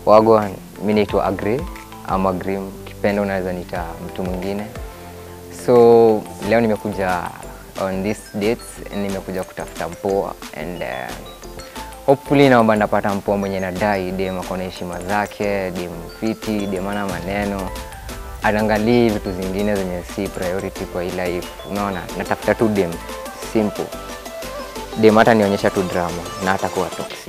Wagwan, mi naitwa Agre ama Grim, kipenda unaweza nita mtu mwingine. So leo nimekuja on this dates, nimekuja kutafuta mpoa and uh, hopefully naomba napata mpoa mwenye nadai dem ako na heshima zake, dem fiti, dem ana maneno anaangalii vitu zingine zenye si priority kwa hii life. Unaona, natafuta tu dem simple, dem hata nionyesha tu drama na hata kuwa toxic.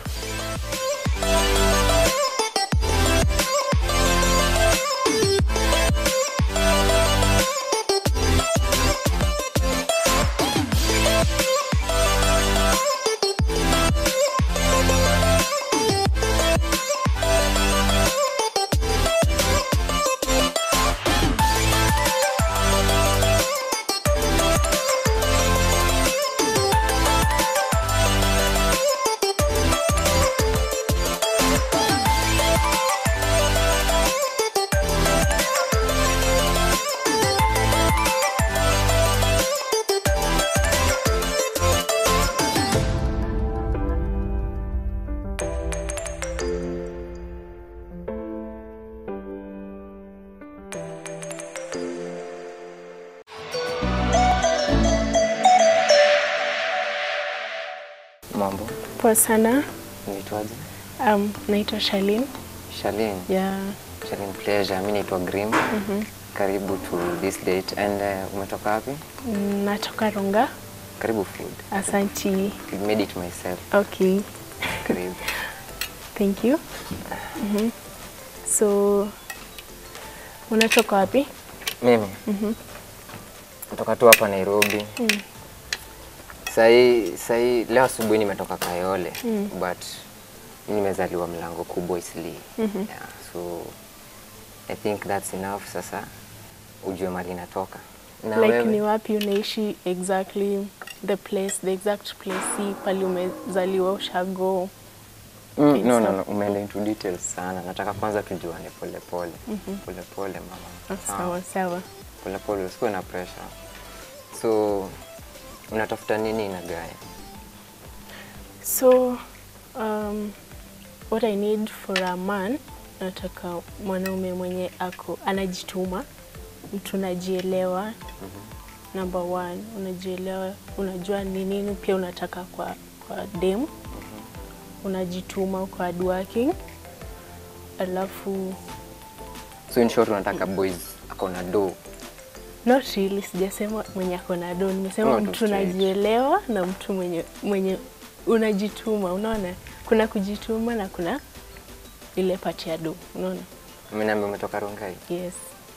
Mambo, Poa sana. unaitwaje? Um, naitwa Shalin. Shalin. Yeah. Shalin pleasure. Mimi naitwa Grim. Karibu to this date and uh, umetoka wapi? Mm, Natoka Ronga. Karibu food. Asanti. I made it myself. Okay. Karibu. Thank you. Mhm. So unatoka wapi? Mimi natoka tu hapa Nairobi. Sahi, sahi leo asubuhi nimetoka Kayole but mimi nimezaliwa mlango kubwa Isli. Yeah, so I think that's enough sasa ujue mali natoka. Na like wewe? ni wapi unaishi exactly the place, the exact place si pali umezaliwa ushago. Mm, Okay, no, no, so- no, umeenda into details sana. Nataka kwanza tujuane pole pole. Pole pole mama. Ah, Sawa sawa. Pole pole, usikuwe na pressure. So unatafuta nini na gaya? So um, what I need for a man, nataka mwanaume mwenye ako anajituma, mtu unajielewa. Number one, unajielewa, unajua ni nini pia unataka kwa, kwa dem, unajituma, uko hardworking, alafu So in short unataka boys ako na do. not really, sijasema mwenye ako na do, nimesema Oh, tu mtu straight. unajielewa na mtu mwenye, mwenye unajituma. Unaona, kuna kujituma na kuna ile pati ya do, unaona? Mimi naambia umetoka Rongai. Yes.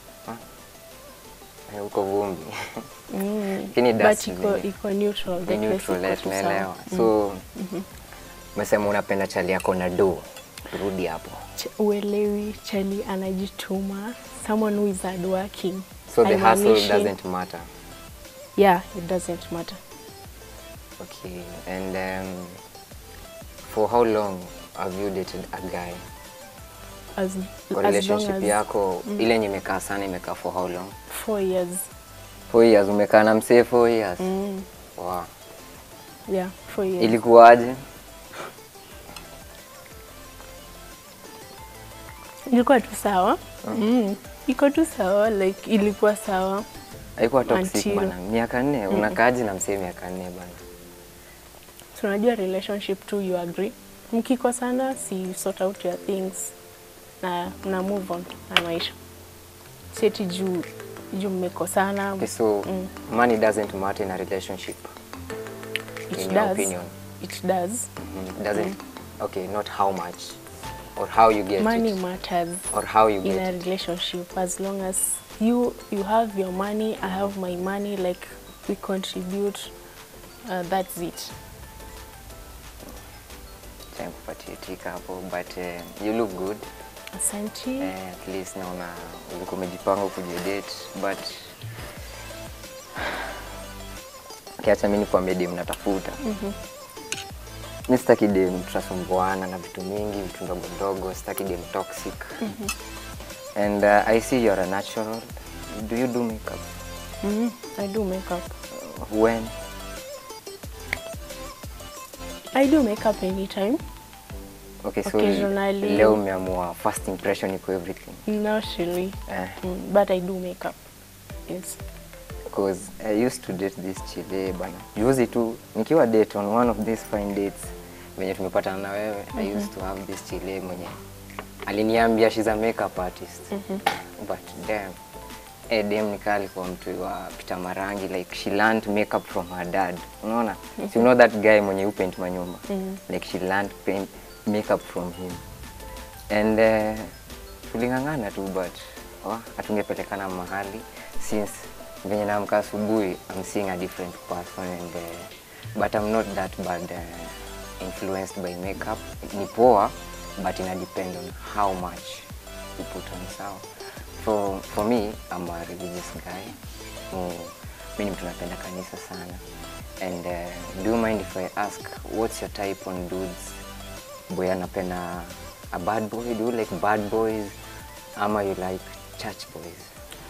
Eh, Uko vumbi. Mm. Lakini But that's iko, the- iko neutral. the Ni place neutral, iko eh, tu sawa. tunaelewa. So umesema unapenda chali yako na do. Turudi hapo. Ch- uelewi chali anajituma someone who is hardworking So the hustle Haimaanishi- doesn't matter. yeah it doesn't matter Okay. And um, for how long have you dated a guy? as, Kwa as long relationship as yako ile yenye imekaa sana imekaa for how long? four years Four years. Umekaa na msee four years. mm. Wow. yeah four years Ilikuwaje? ilikuwa tu sawa mm. iko tu sawa like ilikuwa sawa Haikuwa toxic Until- bana. Miaka nne unakaaje na msee miaka nne bana? tunajua relationship tu you agree mkikosana si sort out your things na na move on na maisha sieti juu juu mmekosana Okay, so money doesn't matter in a relationship. it in your does opinion. it does Mm, it doesn't. Okay, not how much or how you get money it matters or how you in get a it. relationship as long as you you have your money i have my money like we contribute uh, that's it Acha nikupatie tika hapo but uh, you look good. asanti Eh, at least naona ulikuwa umejipanga ukuje date but kiacha mimi nikwambie dem natafuta. Mi sitaki dem tutasumbuana na vitu mingi, vitu ndogo ndogo, sitaki dem toxic. And uh, I see you're a natural. Do you do makeup? mm, i do makeup When? i do makeup anytime Okay, so Occasionally. leo umeamua first impression iko everything. Not really. Eh. Mm, but I do makeup. Yes. Because I used to date this chile bana. Juzi tu nikiwa date on one of these fine dates venye tumepatana na wewe I used to have this chile mwenye aliniambia she's a makeup artist. But damn eh, dem nikaa alikuwa mtu wa pita marangi like she learned makeup from her dad. Unaona? So you know that guy mwenye u paint manyumba. Like she learned paint makeup from him. And uh, tuling'ang'ana tu but oh, hatungepelekana mahali since venye naamka asubuhi I'm seeing a different person and uh, but I'm not that bad uh, influenced by makeup. Ni poa but ina depend on how much you put on sawa. For, for me I'm a religious guy. Mm, mi ni mtu napenda kanisa sana. And uh, do you mind if I ask what's your type on dudes? boy anapenda a bad boy do you like bad boys ama you like church boys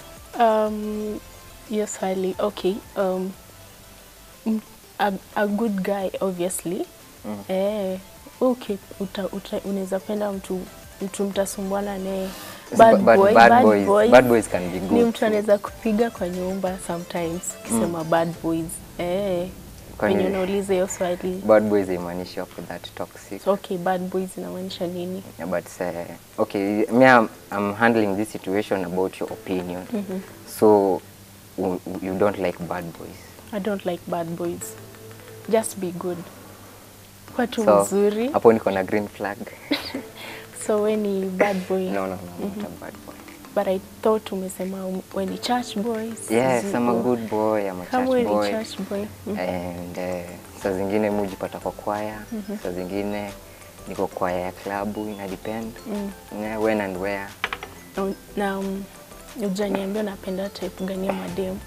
Um, yes, highly. Okay. Um, mm, a, a good guy, obviously. Mm. Eh, okay, uta, uta, unaweza penda mtu mtu mtasumbuana naye. But- Bad but boy, bad bad boys- boy. bad boys can be Ni good mtu too. anaweza kupiga kwa nyumba sometimes ukisema bad boys. Eh, Kwani- wenye unauliza hiyo swali. bad boys haimaanishi wako that toxic So, okay, bad boys inamaanisha nini? Yeah, but uh, okay me I'm, I'm handling this situation about your opinion so w- you don't like bad boys I don't like bad boys. Just be good. Kwa tu so mzuri. hapo niko na green flag So we ni bad boy. no no no I'm not a bad boy But I thought umesema um- we ni church boys. yes Ziko. I'm a good boy I'm a Kama church we ni boy church boy. Mm. and uh, saa zingine mujipata kwa kwaya saa zingine niko kwaya ya klabu ina depend Mm. yeah, when and where Na- Na um, ujaniambia unapenda type gani ya madem?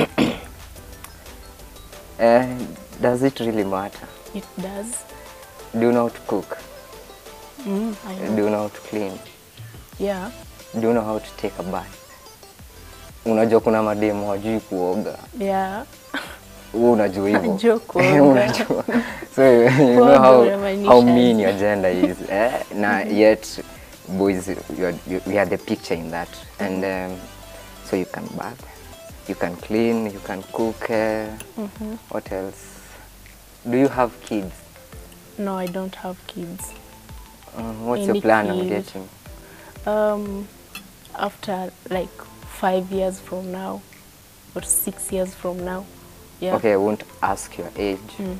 uh, does it really matter It does. do you know how to cook Mm, I know. do you know how to clean Yeah. do you know how to take a bath unajua kuna mademu wajui kuoga Yeah. wewe unajua hivyo Najua kuoga. unajua so you know Kuoga how, unamaanisha how aje? mean your gender is eh? na yet boys you are, you, we are the picture in that and um, so you can bath you can clean you can cook uh, what else do you have kids No, I don't have kids. um, what's Any your plan on kid. dating Um, after like five years from now or six years from now. Yeah. okay i won't ask your age Mm.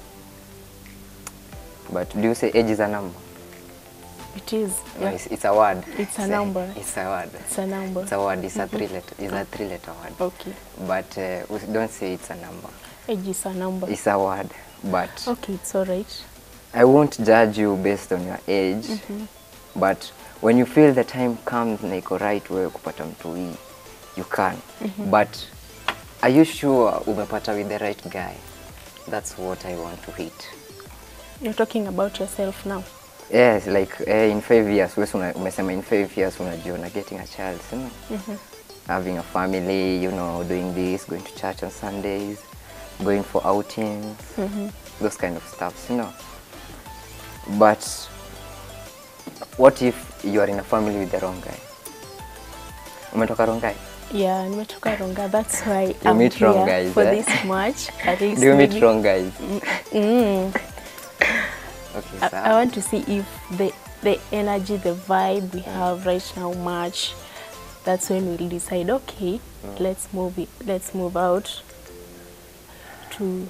but do you say age is a number It is. no, Yeah. it's, it's a word It's a Say, number. it's a word It's a number. It's a word. It's a three letter. It's a three letter word. Okay. But uh, we don't say it's a number. Age is a number. It's a word. But Okay, it's all right. I won't judge you based on your age. But when you feel the time comes na iko right wewe kupata mtu hii, you can. But are you sure umepata with the right guy? That's what I want to hit. You're talking about yourself now. Yes, like eh, in five years, wewe una- umesema in five years unajiona getting a child, you know? Having a family, you know, doing this, going to church on Sundays, going for outings, those kind of stuff, you know. But what if you are in a family with the wrong guy? Umetoka wrong guy? Yeah, nimetoka Ronga. That's why You I'm meet here wrong guys, for eh? this match. At least Do you meet maybe- wrong guys? Mm. Okay, I, sawa. I want to see if the the energy, the vibe we have right now match. That's when we'll decide. Okay, let's move it. Let's move out to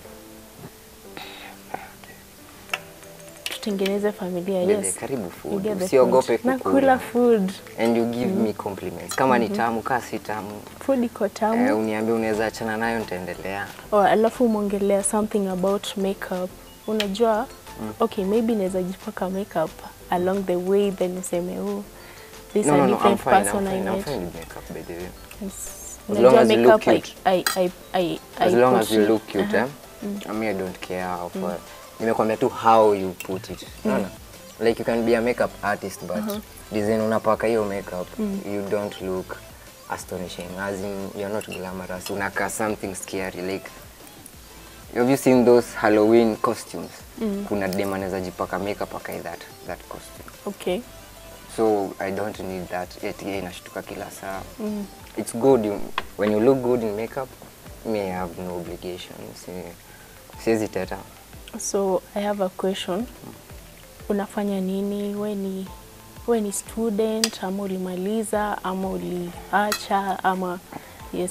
tutengeneze familia. Bebe, Yes, karibu You food. get the Usiogope food. Nakula kukula. food. And you give me compliments. Kama ni tamu, kaa si tamu. Food iko tamu. Eh, uniambie unaweza achana nayo nitaendelea. Oh, alafu umeongelea something about makeup. Unajua, okay, maybe naweza jipaka makeup along the way then useme oh, this No, a no, no, I'm different fine, I'm person I fine, I'm met. fine with makeup by the way. Yes. As Unajua long as you look makeup I, cute. I, I, I, As I long put as you it- look cute, Aha. eh? I mean, I don't care how far. Nimekwambia tu how you put it. Unaona? Like you can be a makeup artist but design unapaka hiyo makeup, you don't look astonishing. As in, you're not glamorous. Unakaa something scary like have you seen those Halloween costumes? Kuna dem anaweza jipaka makeup akai that that costume. Okay. So I don't need that. Yet yeye inashtuka kila saa. It's good you, when you look good in makeup. Me I have no obligation. Si, siwezi teta. So I have a question. Unafanya nini? We ni we ni student ama ulimaliza ama uliacha ama yes.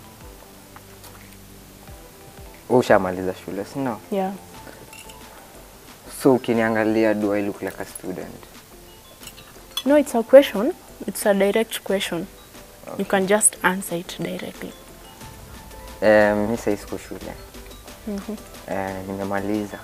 Wewe Ushamaliza shule, si no? Yeah. So ukiniangalia do I look like a student? No, it's a question. It's a direct question. You can just answer it directly. Um, mi sahii siko shule. Eh, nimemaliza.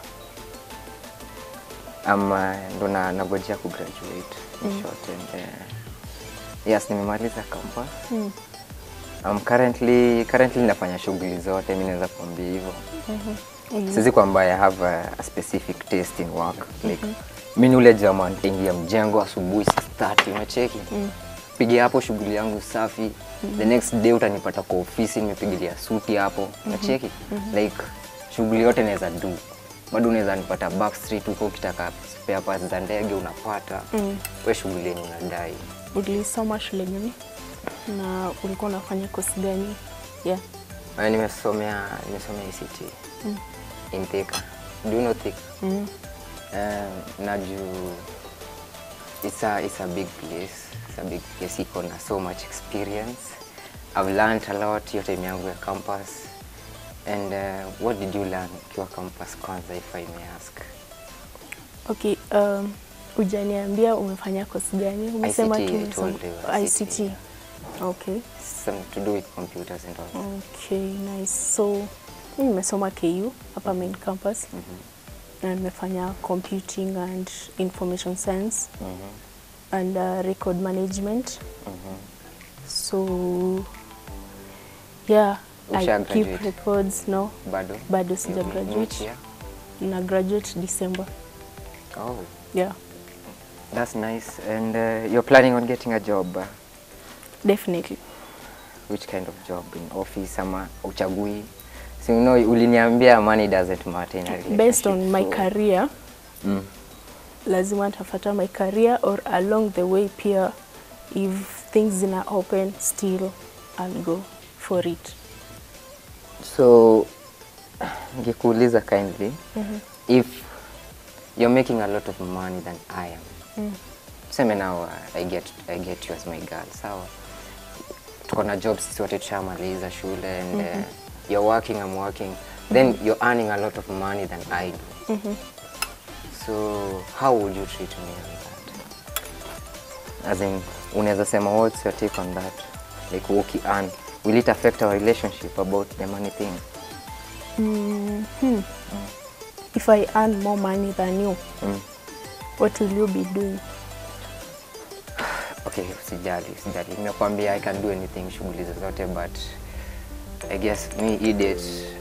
Ama ndo na nagojea kugraduate in short and uh, yes nimemaliza campus. Mm. Um, currently currently nafanya shughuli zote, mi naweza kuambia hivyo. Mm. Sizi kwamba I have a, a specific taste in work like mi ni ule jamaa nitaingia mjengo asubuhi saa 30 unacheki piga hapo shughuli yangu safi the next day utanipata kwa ofisi nimepigilia suti hapo unacheki like shughuli yote naweza do bado unaweza nipata backstreet huko ukitaka spare parts za ndege unapata we shughuli yenye unadai Ulisoma shule gani? Na ulikuwa unafanya kosi gani? Yeah. Uh, nimesomea nimesomea ICT in Thika. Do you know Thika? Mm. Um, na juu it's a, it's a big place. It's a big place. Iko na so much experience. I've learned a lot hiyo time yangu ya campus. And uh, what did you learn ukiwa campus kwanza if I may ask? Okay, um, hujaniambia umefanya kosi gani? Umesema ICT, tu I umesoma told you, ICT, ICT. Okay. Something to do with computers and all. Okay, nice. So, mimi nimesoma KU hapa main campus. Na nimefanya computing and information science and uh, record management. So, yeah, I Usha keep graduate? records. No, Bado? bado sija You- which graduate. year? Na graduate December. Oh, Yeah, that's nice. And uh, you're planning on getting a job? Uh, definitely. which kind of job in office ama uchagui so, you know, uliniambia money doesn't matter in a relationship Based on my so- career, mm. lazima nitafuata my career or along the way pia if things zina open still I'll go for it. so ngekuuliza kindly if you're making a lot of money than I am tuseme now uh, I get, I get you as my girl sawa tuko na job sisi wote tushamaliza shule and uh, you're working I'm working then you're earning a lot of money than I do so how would you treat me on that as in unaweza sema what's your take on that like uki earn will it affect our relationship about the money thing If I earn more money than you, Mm. what will you be doing? okay sijali sijali nimekwambia i can do anything shughuli zozote but i guess me idiot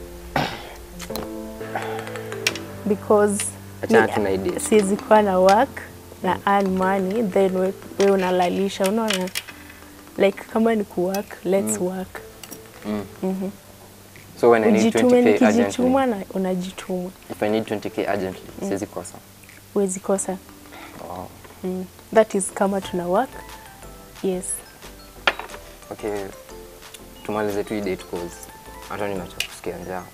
Because Achana mi- tu na idea. siwezi kuwa na work na earn money then we, we unalalisha unaona like kama ni kuwork let's work so when i need ujitume 20k nikijituma urgently na unajituma if i need 20k urgently siwezi kosa huwezi kosa wow. mm. that is kama tuna work yes okay tumalize tu hii date cause hata nimeacha kusikia njaa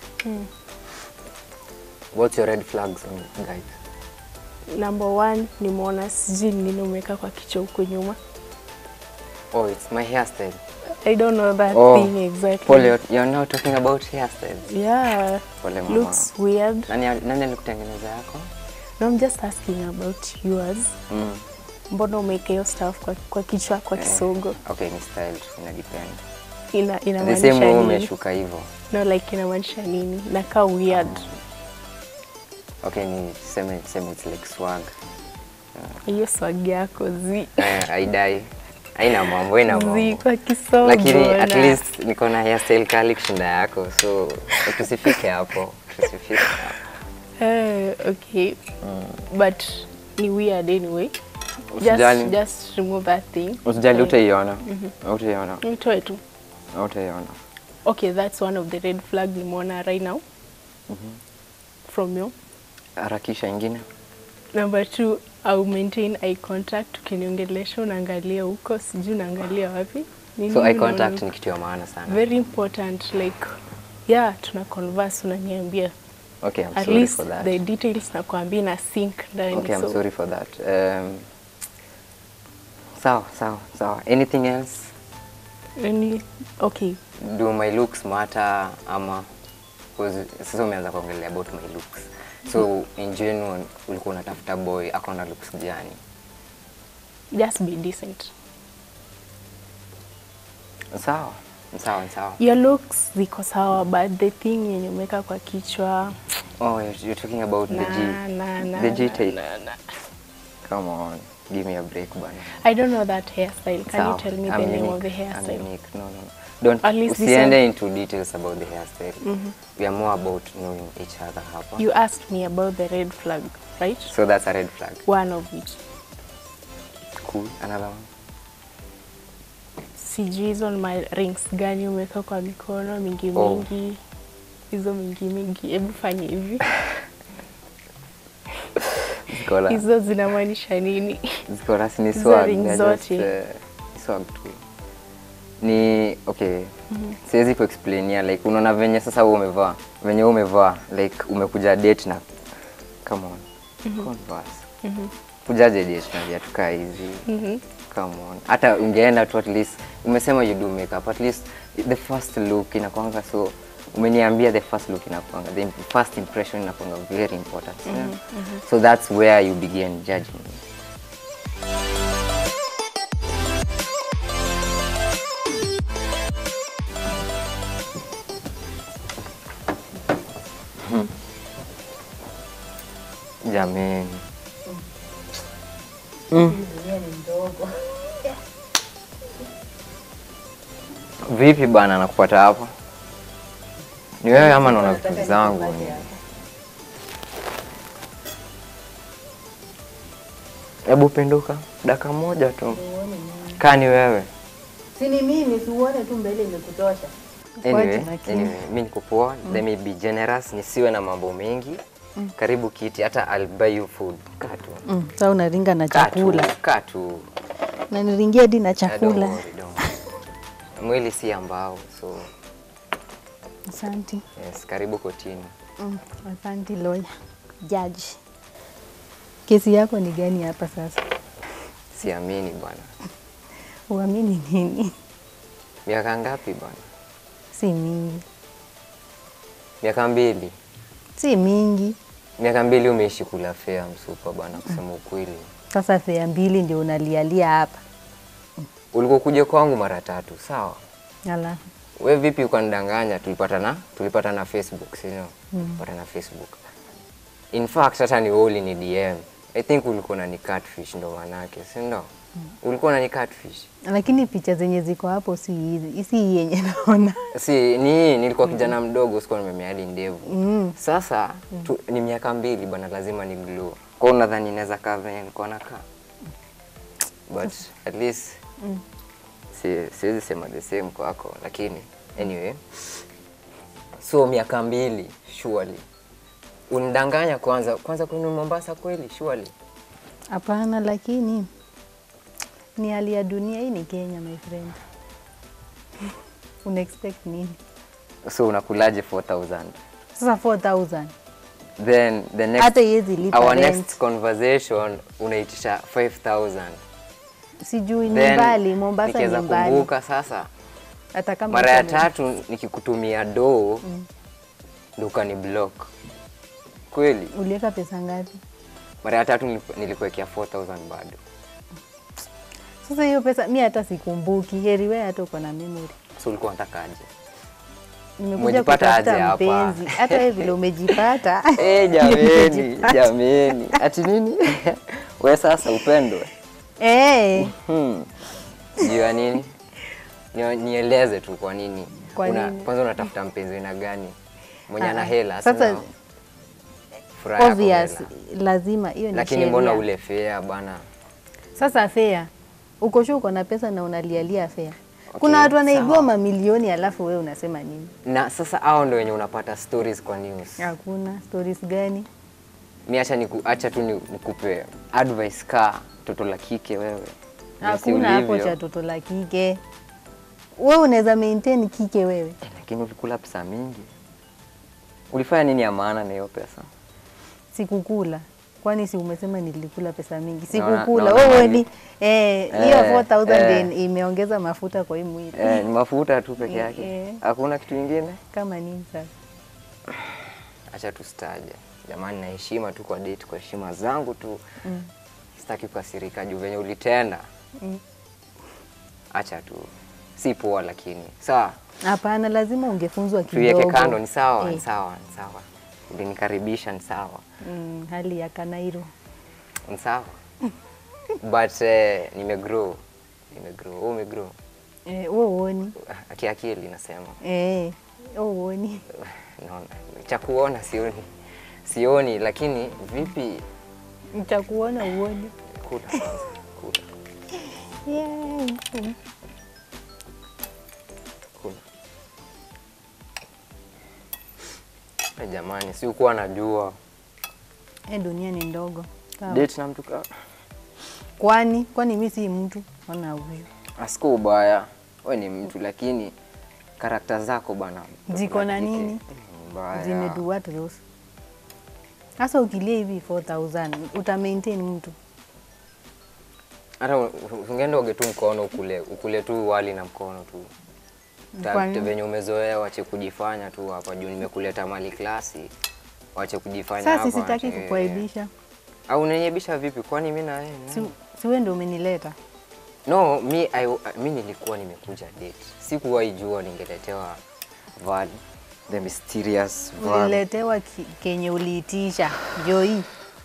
what's your red flags on guys number one nimeona sijui ni nini umeweka kwa kichwa huko nyuma oh it's my hairstyle i don't know that oh thing exactly Pole, you're, you're now talking about hairstyles yeah pole mama looks weird nani nani alikutengeneza yako no i'm just asking about yours mm. mbona umeweka hiyo stuff kwa, kwa kichwa kwa kisogo okay ni style tu ina depend ina the same inamaanisha way nini umeshuka hivyo no like inamaanisha nini nakaa weird okay ni seme seme it's like swag hiyo swag yako zi Eh, aidai haina mambo haina zi mambo kwa kisogo lakini at na- least niko na hairstyle kali kushinda yako so tusifike hapo tusifike hapo Eh, okay but ni weird anyway Usijali. just, just remove that thing usijali Eh, utaiona utaiona itoe tu utaiona okay that's one of the red flag nimeona right now from you. Harakisha ingine. Number two, au maintain eye contact. Ukiniongelesha unaangalia huko, sijui unaangalia wapi. Ni So nini eye contact unaona? ni kitu ya maana sana. very important like yeah tuna converse unaniambia Okay, I'm at sorry least for that. the details nakwambia na sync ndani Okay, I'm so sorry for that. Um, sawa, sawa, sawa. Anything else? any okay Do my looks matter ama 'cause sasa umeanza kuongelea about my looks. So in general ulikuwa unatafuta boy ako na looks gani? just be decent Sawa. Sawa, sawa. your looks ziko sawa but the thing yenye umeweka kwa kichwa Oh, you're, you're talking about the na, G. na, na, the G na, tape. na, na. Come on. Give me a break bana. I don't know that hairstyle can Sawa. you tell me I'm the name unique. of the I'm hairstyle unique. No, no, no. Don't At least this usiende one- into details about the hairstyle. We are more about knowing each other hapa. you asked me about the red flag right So that's a red flag. one of it Cool. Another one. sijui hizo ni ma rings gani umeweka kwa mikono mingi Oh. mingi hizo mingi mingi hebu fanye hivi Ziko la- hizo zinamaanisha nini ziko rasmi ni Hizo swag. ring they're zote. just, eh, ni swag tu. Ni okay. Siwezi kuexplainia like unaona venye sasa wewe umevaa. Venye wewe umevaa like umekuja date na come on. Converse. Kujaje date na viatu kaa hizi? Come on. Hata ungeenda tu at least umesema you do makeup at least the first look inakwanga so umeniambia the first look inakwanga the first impression inakwanga very important yeah? so that's where you begin judging me. Hmm. Jameni. Vipi bana nakupata hapa? Ni wewe ama naona vitu zangu? ni- Hebu pinduka dakika moja tu. Kaa ni wewe. Si ni mimi, si uone tu mbele imekutosha. Anyway, Kwaje lakini? anyway, mimi niko poa. Let me be generous, nisiwe na mambo mengi. Karibu kiti, hata I'll buy you food. Kaa tu. Mm, sasa unaringa na Kaa tu, chakula. Kaa tu. Na niringia hadi na Ah, don't chakula. worry, don't worry. Mwili si ambao, so Asante. yes, karibu kotini. Mm, asante lawyer. Judge. Kesi yako ni gani hapa sasa? Siamini bwana. Uamini nini? Miaka ngapi bwana? Si mingi. Miaka mbili. Si mingi. Miaka mbili umeishi kula fea msupa bwana, kusema ukweli. Sasa fea mbili ndio unalialia hapa. Ulikuwa kuja kwangu mara tatu, sawa? Ala. We vipi ukanidanganya? Tulipatana tulipatana Facebook, si ndio? Tulipatana Facebook. In fact hata ni wewe ulini DM. I think ulikuwa unani catfish ndo manake, si ndio? Ulikuwa unani catfish. Lakini picha zenye ziko hapo si hizi. Si hii yenye naona. Si ni hii, nilikuwa kijana mdogo, sikuwa nimemea hadi ndevu. Mm. Sasa tu, ni miaka mbili bwana, lazima ni glow. Kwa hiyo unadhani inaweza kaa venye nilikuwa nakaa? But at least si, siwezi sema the same kwako, lakini anyway, so miaka mbili surely unidanganya kwanza kwanza kwenu Mombasa kweli surely? Hapana, lakini ni hali ya dunia. Hii ni Kenya, my friend. Una expect nini? So unakulaje 4000 Sasa 4000 then the next hata iwezi lipa our rent. next conversation unaitisha 5000 Sijui ni then mbali, Mombasa ni nikiweza mbali. kumbuka sasa Hata kama mara ya uko- tatu nikikutumia doo ndo ukani block kweli. uliweka pesa ngapi? Mara ya tatu niliku- nilikuwekea 4000 bado. Sasa hiyo pesa mi hata sikumbuki. Heri wewe hata uko na memory. So ulikuwa unatakaje? Nimekuja Umejipata aje kutafuta hapa? mpenzi. Hata wewe vile umejipata. Eh, jameni, Umejipata. jameni. Ati nini? We sasa upendwe. Eh, Hmm. Juu ya nini? Ni- Nieleze tu kwa nini. Kwa Una, nini? kwanza unatafuta mpenzi aina gani? Mwenye ana Ah, hela. sasa- sina? Furaha yako obvious hela. lazima hiyo ni Lakini mbona sheria. ule fea bwana? Sasa fea, uko sure uko na pesa na unalialia fea. Kuna Okay, watu wanaibiwa sawa. mamilioni alafu wewe unasema nini? Na sasa hao ndio wenye unapata stories kwa news. Hakuna stories gani? Mi acha niku, acha tu ni- nikupe advice ka toto la kike wewe. Jinsi Hakuna hapo ulivyo. cha toto la kike. Wewe unaweza maintain kike wewe? Eh, Lakini ulikula pesa mingi. Ulifanya nini ya maana na hiyo pesa? Sikukula. Kwani si umesema nilikula pesa mingi? Naona- Sikukula. naona Wewe mali. ni eh hiyo Eh, 4000 eh. ndio imeongeza mafuta kwa hii mwili. Eh, ni mafuta tu peke Eh, yake. eh. Hakuna kitu kingine? Kama nini sasa? Acha tustaje. Jamani, na heshima tu kwa date, kwa heshima zangu tu. Mm. Sitaki kukasirika juu venye ulitenda. Mm. Acha tu. Si poa lakini. Sawa. Hapana, lazima ungefunzwa kidogo. Tuiweke kando, ni sawa, ni Eh, sawa, ni sawa. Ulinikaribisha, ni sawa. mm, hali ya Kanairo. Ni sawa. But eh, nimegrow. Nimegrow. Wewe umegrow. Eh, wewe uoni? Kiakili nasema. Eh, wewe uoni? Naona. Cha kuona sioni. Sioni lakini vipi Nitakuona uoni. kula kwanza. Kula. Yeah. Kula. Eh, jamani, si ukuwa najua. Eh, dunia ni ndogo. Sawa. Date na mtu ka Kwani kwani mimi si mtu? Ona huyu. Asiko ubaya. We ni mtu lakini karakta zako bana. Ziko na kike, nini? ni mbaya. Zimedu what those? Sasa ukilia hivi 4000 uta maintain mtu. Hata u- u- ungeenda uge tu mkono ukule, ukule tu wali na mkono tu. Kwa Ta- nini? venye umezoea wache kujifanya tu hapa juu nimekuleta mali klasi. Wache kujifanya Sasa hapa. sitaki wache- kukuaibisha. Au unaniaibisha vipi? Kwani mimi na wewe? Si, si wewe ndio umenileta. No, mi, I, mi nilikuwa nimekuja date. Sikuwahi jua ningeletewa Val, the mysterious Val. Uliletewa ki, kenye uliitisha. Joy.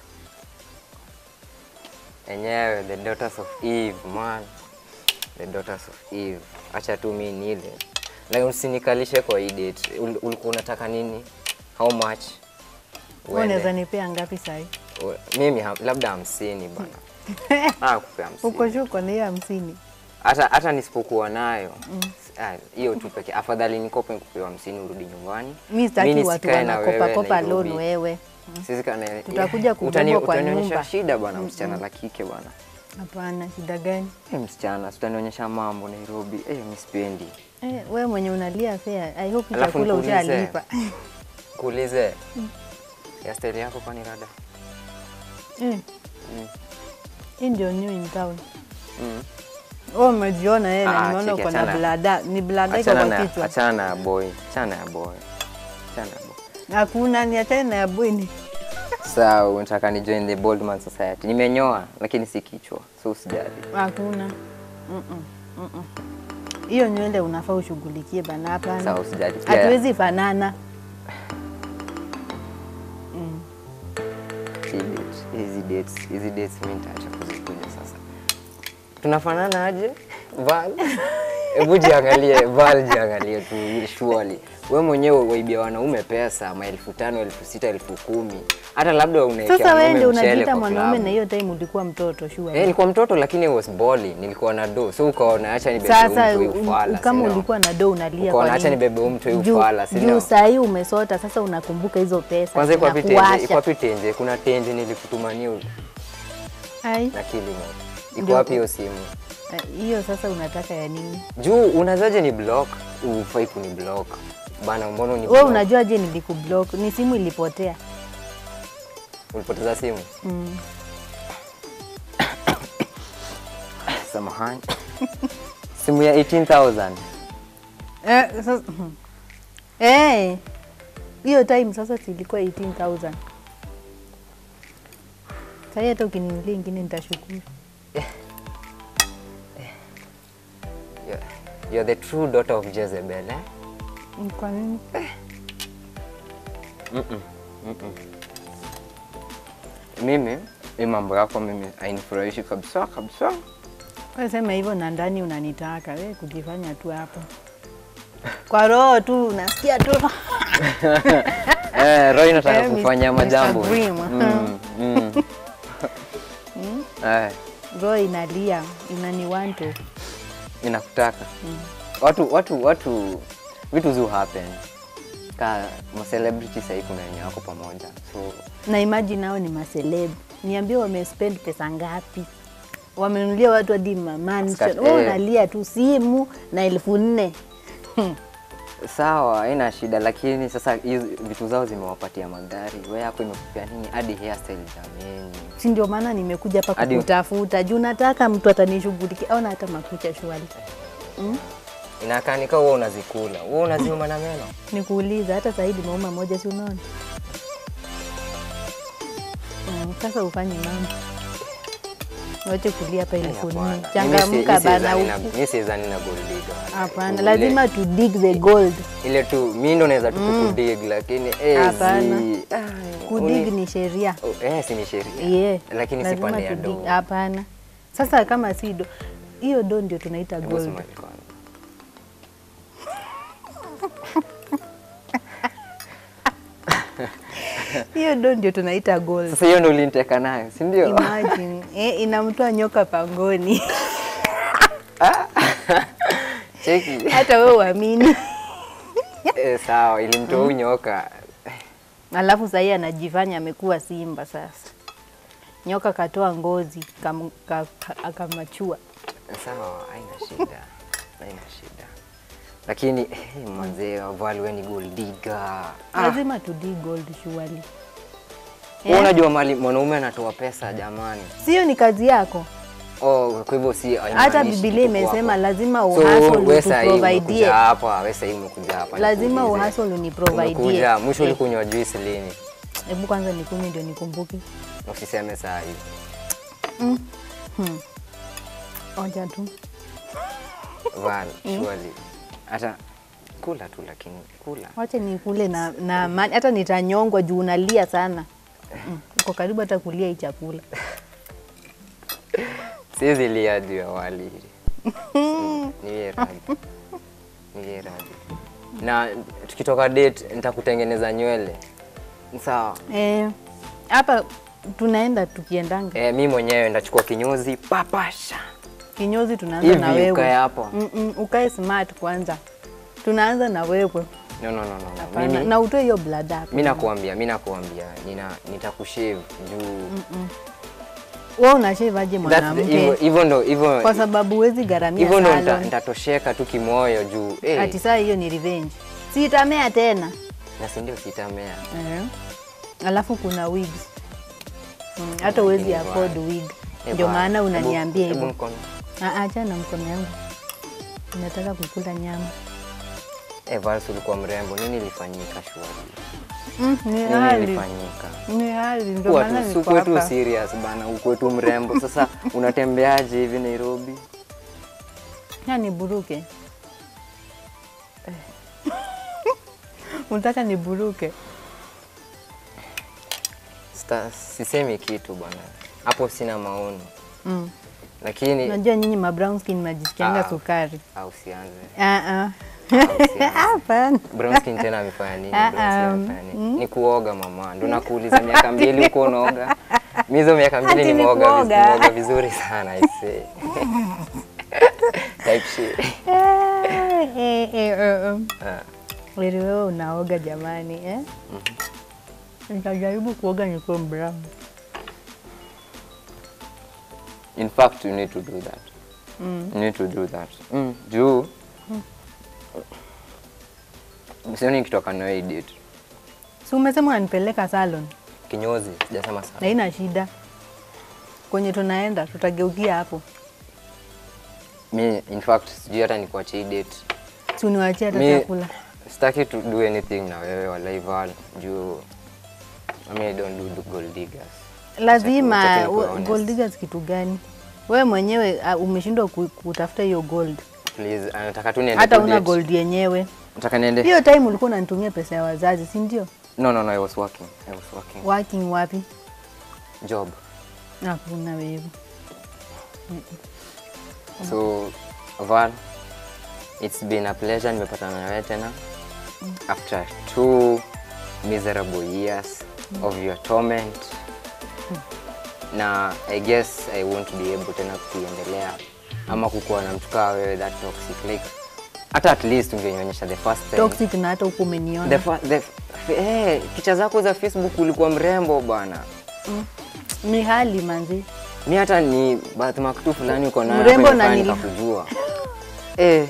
Enyewe, the daughters of Eve, man. The daughters of Eve. Acha tu mi nile. Like usinikalishe kwa hii date. Ul, ulikuwa unataka nini? How much? Wewe unaweza Uende. nipea ngapi sahi? U- Mimi ham, labda hamsini bana. Ah, kupea Uko hamsini. shuko na hiyo hamsini. Hata hata nisipokuwa nayo ah, hiyo tu pekee. Afadhali nikope nikupewa hamsini urudi nyumbani. Mimi sitaki Mimi watu nisikae na wanakopa wewe kopa Nairobi. loan wewe. Sisi kana Tutakuja kubebwa utani- kwa utanionyesha nyumba. shida bwana, msichana la kike bwana. Hapana, shida gani? Eh, msichana, utanionyesha mambo Nairobi. Eh, mimi sipendi. Eh, wewe mwenye unalia fare. I hope Alafu chakula nikuulize. ushalipa. Kuulize. Ya style yako kwani rada? Eh. Hii ndio new in town. Mm. Wewe umejiona yeye na Ah, nimeona cheki, uko na achana. blada. Ni blada iko Achana kwa na kichwa. achana na ya boy. Achana ya boy. Achana ya boy. Hakuna ni achana na ya bweni. Sawa, unataka ni join the Boldman Society. Nimenyoa lakini si kichwa. So usijali. Hakuna. Mm-mm. Mm-mm. Hiyo nywele unafaa ushughulikie bana hapana. Sawa, usijali. Pia- Hatuwezi fanana. Hii date- hizi dates hizi dates mimi nitaacha kuzikuja sasa. Tunafanana aje? Val. Hebu jiangalie, Val jiangalie tu surely. Wewe mwenyewe waibia wanaume pesa, maelfu tano, elfu sita, elfu kumi. Hata labda unaekea Sasa wewe ndio mwanaume mchele unajiita kwa mwanaume klabu. na hiyo time ulikuwa mtoto Eh, sure. nilikuwa mtoto lakini I was balling. Nilikuwa na do. So ukaona acha nibebe Sasa mtu huyu u- ufala. kama si ndio? ulikuwa na do unalia Ukaona kwa acha nini? nibebe mtu huyu Juu- ufala, si Juu ndio? saa hii umesota sasa unakumbuka hizo pesa. Kwanza iko wapi tenje? zinakuwasha. Iko wapi tenje? Kuna tenje nilikutumania Ai, na kilimo. Iko Ndio. wapi hiyo simu? eh, hiyo sasa unataka ya nini? Juu unazaje ni block? Ufai kuni block. Bana mbona ni Wewe block? unajua je nilikublock? Ni simu ilipotea. Ulipoteza simu? Mm. Samahani. simu ya 18,000. Eh, sasa eh, hiyo time sasa silikuwa 18000 Sasa hata ukininulia ingine nitashukuru. You're, you're the true daughter of Jezebel, eh? Mm, Kwa nini? Mm-mm. Mm-mm. Mimi, hii mambo yako mimi hainifurahishi kabisa kabisa. Wewe sema hivyo na ndani unanitaka wewe kujifanya tu hapo. Kwa roho tu unasikia tu. Eh, Roy nataka Eh, Mr. kufanya majambo. Mr. Dream. Mm, mm. Eh, roho inalia inaniwanto ninakutaka watu watu watu vitu zu happen ka ma celebrity sahii kuna wenye wako pamoja so na imagine nao ni maseleb, niambie wamespend pesa ngapi? Wamenulia watu hadi mamansion, Skat- wewe eh. unalia tu simu na elfu nne sawa haina shida lakini sasa hizo vitu zao zimewapatia magari we yako imekupia nini hadi hairstyle jameni si ndio maana nimekuja hapa Hadi- kukutafuta juu nataka mtu atanishughulikia, ona hata makucha shwali. inakaa nika wewe unazikula wewe unaziuma na meno Nikuuliza hata zaidi mauma moja, si unaona? Mm, Sasa ufanye mambo wache kulia hapa Eh, elfu nne, hapana. Mimi si- changamka mimi bana. siwezani na- huku. mimi siwezani na gold digger. Hapana, Ule- lazima to dig the gold. ile tu mi ndo naweza tu kukudig lakini eh, Hapana. zi- ah, Kudig uni- ni sheria. Oh, eh, si ni sheria Yeah. lakini si lazima pande ya to do dig. Hapana. Sasa kama si do, hiyo do ndio tunaita Hebu gold. smile kwanza. Hiyo do ndio tunaita gold. sasa hiyo ndo uliniteka nayo si ndio Imagine, eh, inamtoa nyoka pangoni. cheki Hata wewe uamini. eh, sawa ilimtoa huyu nyoka Alafu sahii anajifanya amekuwa simba sasa. Nyoka katoa ngozi kam, ka, ka, akamachua. sawa haina shida haina shida lakini eh, manzee wavali we ni gold digger ah. Lazima to dig gold surely. Wewe unajua mali mwanaume anatoa pesa jamani Sio ni kazi yako. oh, kwa hivyo si Hata haimaanishi Biblia kitu kwako. imesema lazima So, uhasol wewe sahii utuprovidie. umekuja hapa, wewe sahii umekuja hapa. Lazima nikuulize. uhasol uniprovidie. Umekuja, mwisho Eh. ulikunywa juice lini? Hebu kwanza nikunywe ndio nikumbuke. Usiseme saa hii. Onja tu. Val, surely. Hata kula tu lakini kula. Wacha nikule na, na amani. Hata nitanyongwa juu unalia sana. Mm, Uko karibu hata kulia hii chakula. Siwezi lia juu ya wali. Niwie radhi. Niwie radhi. Na tukitoka date nitakutengeneza nywele. Sawa. Eh, hapa tunaenda tukiendanga Eh, mi mwenyewe ndachukua kinyozi papasha. kinyozi, tunaanza na Hivi wewe ukae hapo. Mm -mm, ukae smart kwanza, tunaanza na wewe No, no, no, no. no. Hapana, Mimi na utoe hiyo blada hapo. mi nakuambia, mi nakuambia, nina nitakushave juu Wewe unashave aje That's- mwanamke? hivyo hivyo ndo hivyo Kwa sababu huwezi gharamia hivyo ndo nita- salon. nitatosheka tu kimoyo juu eh, Ati saa hiyo ni revenge, si itamea tena na si ndio sitamea. Eh. Alafu kuna wigs Mm, hata huwezi Lakini afford bwana. wig, Eh, ndio bwana, maana hebu- unaniambia hebu hivyo. mkono. Ah, Acha na mkono yangu, nataka kukula nyama. Eh, Vals ulikuwa mrembo, nini ilifanyika shwari? Mm, ni Nini hali ilifanyika? ni hali, ndio Kuwa maana tu niko sikuwe tu hapa. serious bana, ukuwe tu mrembo. Sasa unatembeaje hivi Nairobi? Ya niburuke unataka niburuke? Sita, sisemi kitu bwana, hapo sina maoni, Mm. lakini Unajua nyinyi ma brown skin mnajisikianga Ah. sukari. au sianze Ah, ah. usianze. Hapana. Brown skin tena amefanya nini? Ah, Brown skin ah, amefanya nini? Ni kuoga mama. Ndo nakuuliza miaka mbili uko unaoga. Mimi hizo miaka mbili Ati ni nimeoga viz- kuoga. nimeoga vizuri sana I say. Type shit. Eh, eh, eh, eh, eh. Ah, Ili wewe unaoga jamani eh? Nitajaribu kuoga nikiwa brown. In fact, you need to do that. You need to do that. Mm. Juu sioni nikitoka na hii date. Si umesema unanipeleka salon Kinyozi, sijasema na sana. ina shida. Kwenye tunaenda tutageukia hapo, Mi in fact sijui hata nikuachie hii date. si uniwachie hata Mi chakula. sitaki to do anything na wewe wala Ival juu I mean, I don't do, do gold diggers. Lazima Utaki nikuwe we- honest. gold diggers kitu gani? Wewe mwenyewe uh, umeshindwa ku- kutafuta hiyo gold, Please, anataka tu niende hata tu una date. gold yenyewe. Nataka niende. Hiyo time ulikuwa unanitumia pesa ya wazazi, si ndio? No, no, no, I was working. I was working. Working wapi? Job. Hakuna wewe. So, Val, it's been a pleasure nimepatana na wewe tena after two miserable years of your torment. Na I guess I won't be able tena kuendelea ama kukuwa na mtu kaa wewe that toxic like hata at least ungenionyesha the first time Toxic na hata huku the, umeniona. fa- the, eh, picha zako za Facebook ulikuwa mrembo bwana Ni hali manzi. mi hata ni birthmark tu fulani uko nayo Mrembo hapa na inafanya nili- nikakujua eh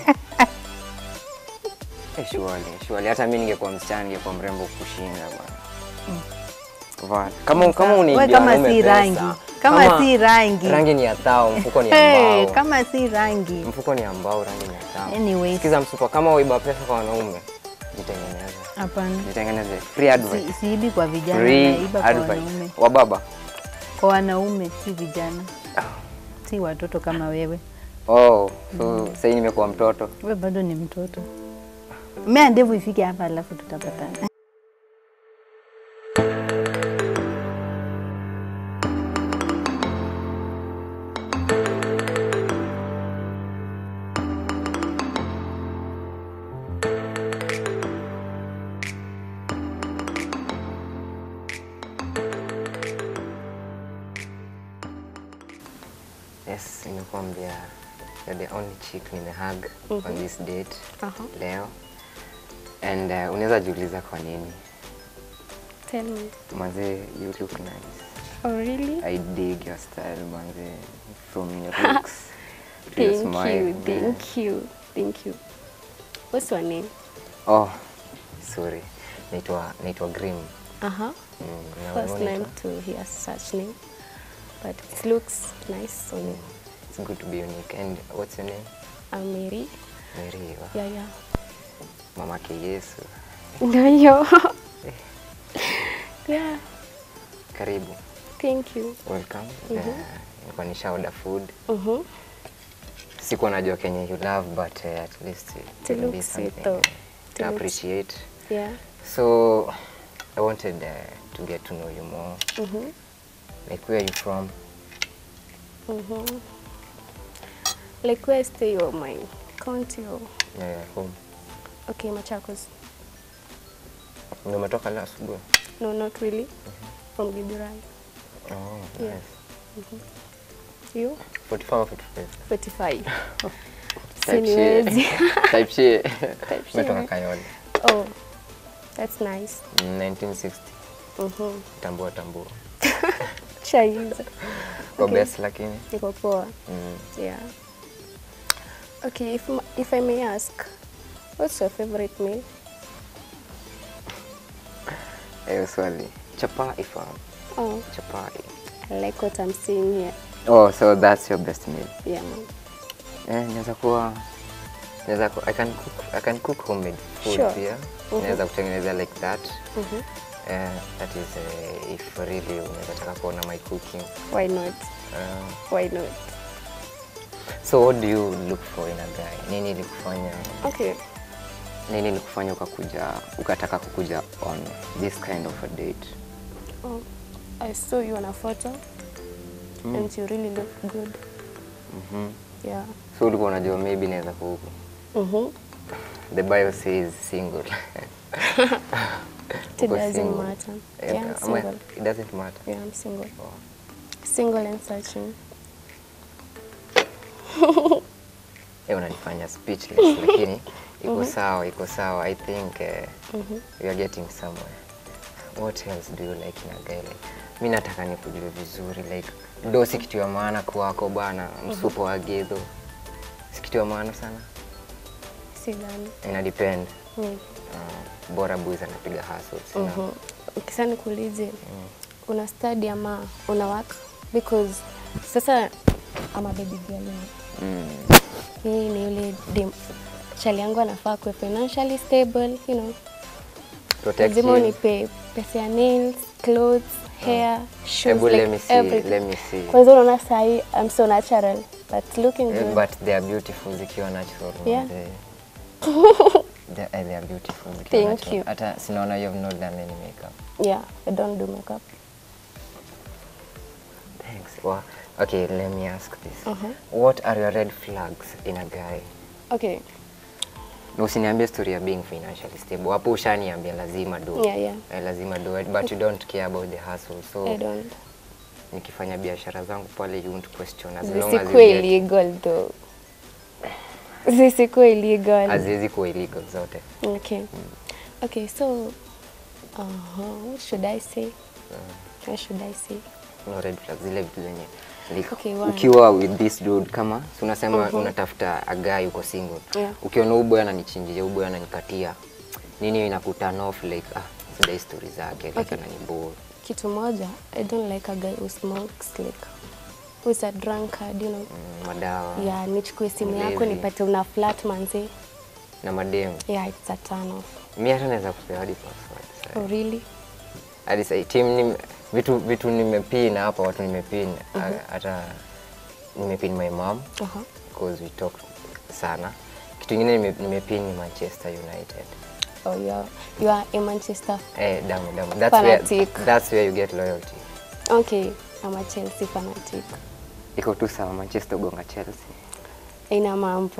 eh shwali shwali hata mi ningekuwa msichana ningekuwa mrembo kushinda bwana Va- kama kama We uniibia kama wanaume si pesa, rangi. Kama si rangi. rangi ni ya thao mfuko ni ya Hey, mbao kama si rangi. mfuko ni ya mbao rangi ni ya thao Anyways. sikiza msupa kama waiba pesa kwa wanaume jitengeneze Hapana. jitengeneze free advice Si, siibi kwa vijana, free naiba kwa wanaume. advice wa baba Kwa wanaume si vijana. Si watoto kama wewe. oh so sasa hii nimekuwa mtoto Wewe bado ni mtoto. Mea ndevu ifike hapa alafu tutapatana. Yes, nimekuambia you're the only chick nimehug on this date Aha. leo and uh, unaweza jiuliza kwa nini Tell me. manze you look nice Oh, really? I dig your style manze from your looks to your Thank smile you, yeah. thank you, thank you. What's your name? oh sorry naitwa naitwa Grim Uh-huh. mm, na First wewe time unaitwa? to hear such name. But it looks nice on you. it's good to be unique and what's your name I'm Mary. Mary wa Yeah, yeah. mamake Yesu Ndio hiyo. yeah, karibu thank you. welcome uh, nilikuwa nisha order food Mm-hmm. sikuwa najua kenye you love but uh, at least it It will be looks something sweet though. uh, It to looks- appreciate Yeah. so i wanted uh, to get to know you more Mm-hmm. like where are you from Mm-hmm. Like where I stay or my county or yeah, home okay, Machakos. ndio umetoka leo asubuhi No, not really. From Githurai. oh, Yeah. nice. You? 45 or 55 45. Type Siniwezi. shit. Type shit. shit, Umetoka right? Kayole Oh, that's nice. 1960 Mm-hmm. tambua tambua Chaiza. kwa Okay. best lakini Niko poa. mm. Yeah. Okay, if, m- if I may ask, what's your favorite meal? hiyo swali chapa ifahamu Oh, chapa I like what I'm seeing here. oh so that's your best meal Yeah, man. Eh, inaweza kuwa inaweza ku, I can cook I can cook homemade food Sure. pia. Mhm. Inaweza kutengeneza like that. Mm-hmm. Eh, that is uh, if really unaweza taka kuona my cooking. Why not? Uh, Why not? so what do you look for in a guy? Nini ilikufanya Okay. nini ilikufanya ukakuja ukataka kukuja on this kind of a date? Oh, I saw you on a photo and you really look good. Mhm. Yeah. So ulikuwa unajua maybe naweza ku Mm-hmm. the bio says single. It Uko doesn't single. matter. Eh, Yeah, I'm ama- single. It doesn't matter. Yeah, I'm single. Oh. Single and searching. Eh, unanifanya speechless lakini iko sawa iko sawa i think uh, we are getting somewhere what else do you like in a guy like mi nataka nikujue vizuri like do si kitu ya maana kwako bana msupo wa gedho si kitu ya maana sana Sidhani. ina depend Mm. uh, bora boys anapiga hustles you know. Mhm. Ukisa nikuulize una study ama una work because sasa ama baby girl mm. mimi ni yule dem chali yangu anafaa kuwe financially stable you know Protect lazima him. unipe pesa ya nails clothes hair shoes Hebu like let me see, everything. let me see. kwanza unaona sahi I'm so natural but looking Eh, good but they are beautiful zikiwa natural Yeah. manze. they, eh, they are beautiful zikiwa Thank natural. you. hata sinaona you have not done any makeup yeah I don't do makeup Thanks. Well, okay, let me ask this. Uh-huh. What are your red flags in a guy? okay Na usiniambie story ya being financially stable. Hapo ushaniambia lazima do. Yeah, yeah. Eh, lazima do it, but you don't care about the hustle. So I don't nikifanya biashara zangu pale you won't question as long as you zisikuwe get, illegal though zisikuwa illegal. haziwezi kuwa illegal zote Okay. Okay, so uh-huh. what should I say? What should I say? no red flags zile vitu zenye like, Okay, one. ukiwa with this dude kama si unasema unatafuta a guy uko single Yeah. ukiona huyu boy ananichinjia huyu boy ananikatia nini inakuturn off like ah sidai story zake like Okay. ananibore Kitu moja, I don't like a guy who smokes like who's a drunkard, you know. mm, madawa Yeah, nichukue simu yako Mlevi. nipate una flat manze. na mademu Yeah, it's a turn off. mi hata naweza kupea hadi password sasa. Oh, really? hadi sasa team nime, vitu vitu nimepin hapa watu nimepin a- hata nimepin my mom Uh-huh. because we talk sana kitu ingine nime- nimepin ni Manchester United Oh, you are, you are a Manchester. eh damu damu that's where, Fanatic. that's where you get loyalty Okay, I'm a Chelsea fanatic. iko tu sawa Manchester gonga Chelsea Haina mambo.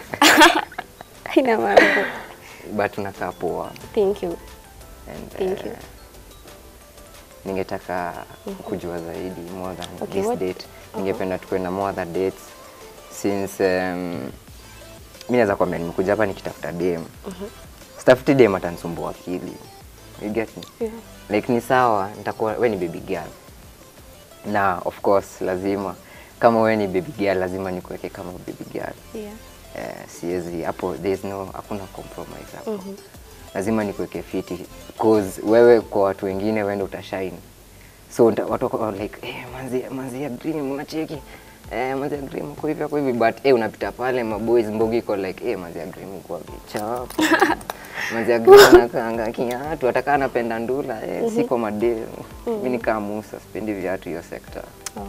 Haina mambo. but unakaa poa Thank you. and Thank you. eh, ningetaka kujua zaidi more than Okay, this what- date ningependa tukuwe na more other dates since um, mi naweza kwambia nimekuja hapa nikitafuta dem sitafuti dem atanisumbua akili you get me Yeah. like ni sawa nitakuwa we ni baby girl na of course lazima kama we ni baby girl lazima nikuweke kama baby girl Yeah. eh, siwezi hapo there's no hakuna compromise hapo lazima nikuweke fiti cause wewe kwa watu wengine wende utashine so nta- watu wako like eh, manzi manzi ya dream unacheki eh, manzi ya dream uko hivi uko hivi but eh, unapita pale maboys mbogi iko like eh, manzi ya dream uko vichafu manzi ya dream anakaanga kiatu atakaa anapenda ndula eh, siko mademu mimi ni kama Musa sipendi viatu hiyo sekta Oh.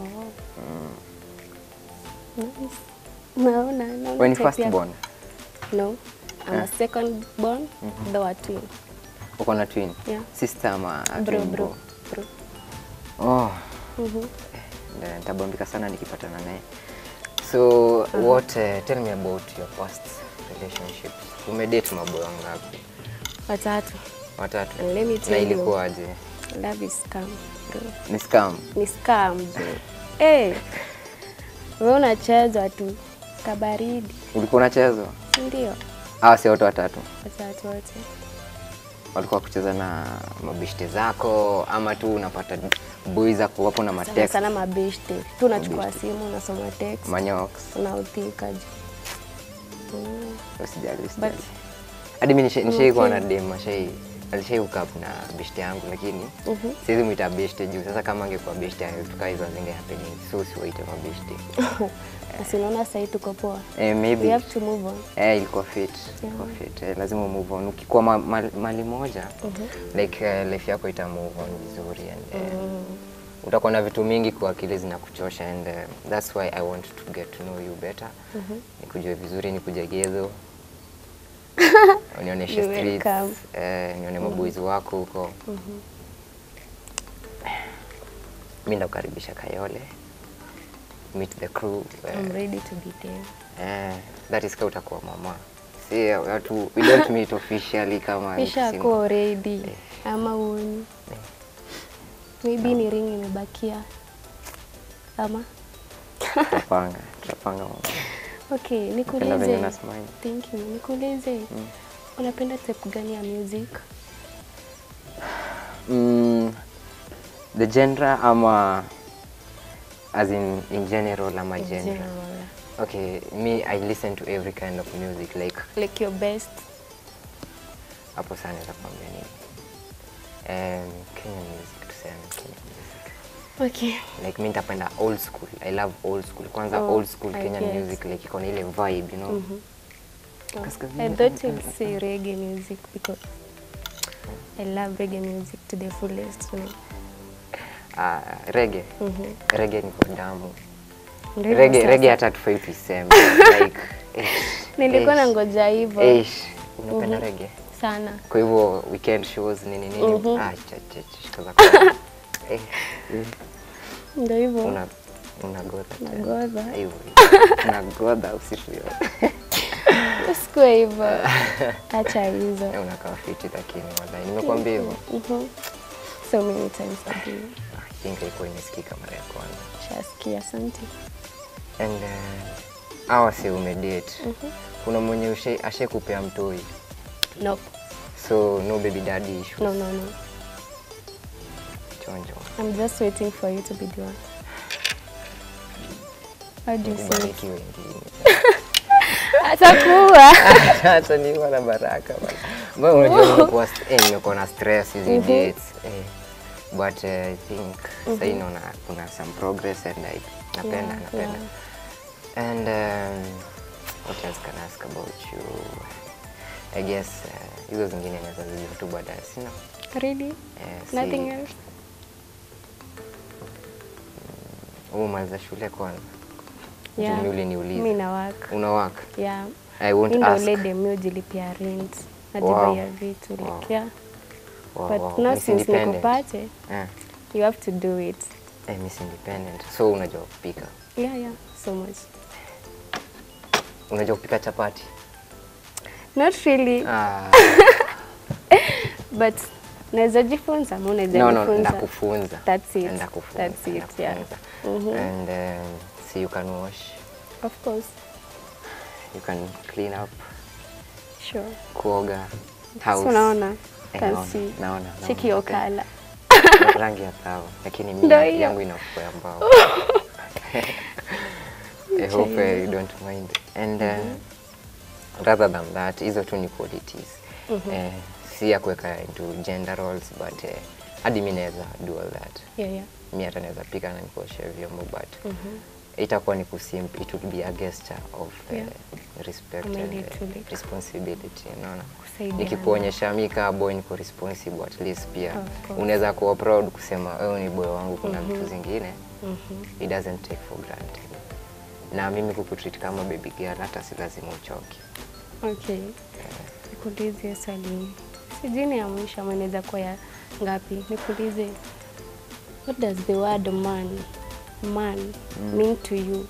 Nice. Naona, naona when type first yako. born No. I'm a second born, though a twin. uko na twin Yeah. sister ama Bro, twin bro, bro. Oh, Mhm. eh, nitabambika sana nikipatana naye. So what uh, tell me about your past relationships. Umedate maboy wangapi? Watatu. Watatu. And let me Na tell you. ilikuwaje? Love is scam, bro. Ni scam. Ni scam, bro. Eh. Wewe unachezwa tu kabaridi, Ulikuwa unachezwa? si ndio? Ah, si wote watatu. Watatu wote. Walikuwa kucheza na mabishte zako ama tu unapata boys zako wapo na Sana matext, sana mabeshte. Tu unachukua Mabeshte. simu, unasoma text, manyox. unautika juu. Mm. Usijali, But usijali. Hadi mimi nisha- nishaikuwa Okay. na dem ashai alishai hook up na beshte yangu lakini Mhm. siwezi mwita beshte juu sasa kama angekuwa beshte tukaa hizo zinge happening so siwaite mabeshte Si unaona sasa hivi tuko poa. eh, We maybe have to move on. eh, ilikuwa fit ilikuwa fit eh, lazima move on ukikuwa ma, ma, mali moja like uh, life yako ita move on vizuri and uh, utakuwa na vitu mingi kwa akili zinakuchosha and uh, that's why I want to get to know you better nikujue vizuri nikuje gezo unionyeshe You're streets welcome. eh, nione maboys wako huko mi ndakukaribisha Kayole meet the crew eh, I'm ready to be there. Eh, that is ka utakuwa mama. Si watu we don't meet officially kama mtu Kisha single. kuwa ready ama uoni. Maybe ni ring imebakia. Ama Tutapanga, tutapanga mama. okay, Napenda venye nikuulize. una smile. Thank you. Nikuulize. Unapenda type gani ya music? Mm, the genre ama as in in general ama In genre. general. Okay, me I listen to every kind of music like Like your best. hapo sana naweza kuambia nini. Um, Kenyan music tuseme Kenyan music. Okay. Like mi nitapenda old school. I love old school. Kwanza Oh, old school I Kenyan guess. music like iko na ile vibe, you know. Oh, Kaskazini I thought you'd say reggae music because I love reggae music to the fullest. You know. Uh, reggae. Mhm. Reggae ni kwa damu. Ndio hivyo Reggae, sasa. reggae hata tufai tuiseme. like, ish, Nilikuwa ish, nangoja hivyo ish. Unapenda reggae? sana. Kwa hivyo weekend shows nini nini. Mhm. Ah, cha cha cha shika za kwa. Eh, Ndio hivyo. una unagodha. tena. Nagodha. Hivyo. Unagodha usiku yote. Usikue hivyo. Acha hizo. Eh, Unakaa fiti lakini wallahi. Nimekwambia hivyo. Mhm. So many times a day. I think ilikuwa imesikika mara ya kwanza. Shasikia, asante. And uh, hawa si umedate. kuna mwenye ushe- ashekupea mtoi Nope. so no baby daddy issue No, no, no. chonjo I'm just waiting for you to be the one. How do you say it? kubariki wengine Atakuwa. hata niwa na baraka bana. Mbona unajua nimekuwa st- eh, nimekuwa na stress hizi Mhm. dates eh. but uh, I think sahii naona kuna some progress and I napenda Yeah, napenda and um, what else can I ask about you I guess uh, hizo zingine naweza zijua tu baadaye sina Really? eh, si- Nothing else? umaliza shule kwanza Yeah. Juu mi uliniuliza. Mi na work. una work Yeah. I won't Mi ndo ask ule dem mi hujilipia rent. Wow. Najibaia vitu like Wow. yeah. wow, But wow. now Miss since Independent. nikupate, eh. you have to do it. Eh, Miss Independent so unajua kupika Yeah, yeah. So much. unajua kupika chapati Not really, ah. but naweza jifunza ama unaweza no, no, jifunza. ndakufunza That's it. Ndakufunza, That's it, yeah. ndakufunza. Mhm. and um, see you can wash Of course. you can clean up Sure. kuoga So house unaona? Eh, Can naona, see. naona, naona. Check your Okay. color. rangi ya sawa lakini Ndio mi hiyo. yangu inafuko ya mbao I hope uh, you don't mind and uh, rather than that hizo tu ni qualities eh, si ya kuweka into gender roles but eh, hadi mi naweza do all that Yeah, yeah. mi hata naweza pika na nikuoshe vyombo but itakuwa ni kusimp it would be a gesture of Yeah. uh, respect Ama and ile uh, tu like- responsibility unaona Kusaidiana. nikikuonyesha mi kaa boy niko responsible at least pia Of course. unaweza kuwa proud kusema wewe ni boy wangu kuna vitu zingine it doesn't take for granted na mimi kukutreat kama baby girl hata si lazima uchoke Okay. Nikuulize swali. Sijui ni ya mwisho ama inaweza kuwa ya ngapi. Nikuulize. What does the word man man mean to you?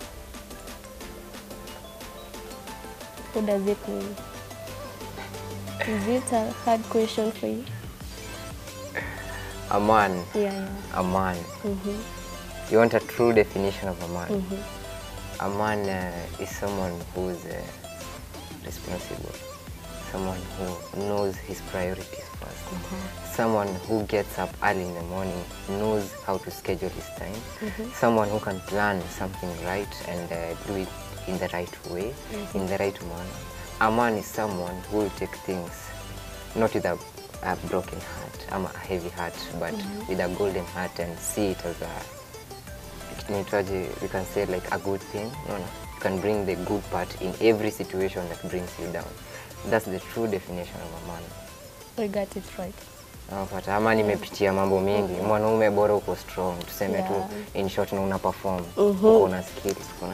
What does it mean? Is it a hard question for you? a man Yeah, yeah. a man Mhm. you want a true definition of a man Mhm. a man uh, is someone who's uh, responsible someone who knows his priorities first someone who gets up early in the morning knows how to schedule his time someone who can plan something right and uh, do it in the right way in the right manner a man is someone who will take things not with a, a broken heart ama a heavy heart but with a golden heart and see it as a inaitwaje we can say like a good thing no, no. you can bring the good part in every situation that brings you down that's the true definition of a man We got it right. Unapata ama nimepitia mambo mengi mwanaume bora uko strong tuseme tu Yeah. in short na una perform Mhm. uko na skills kuna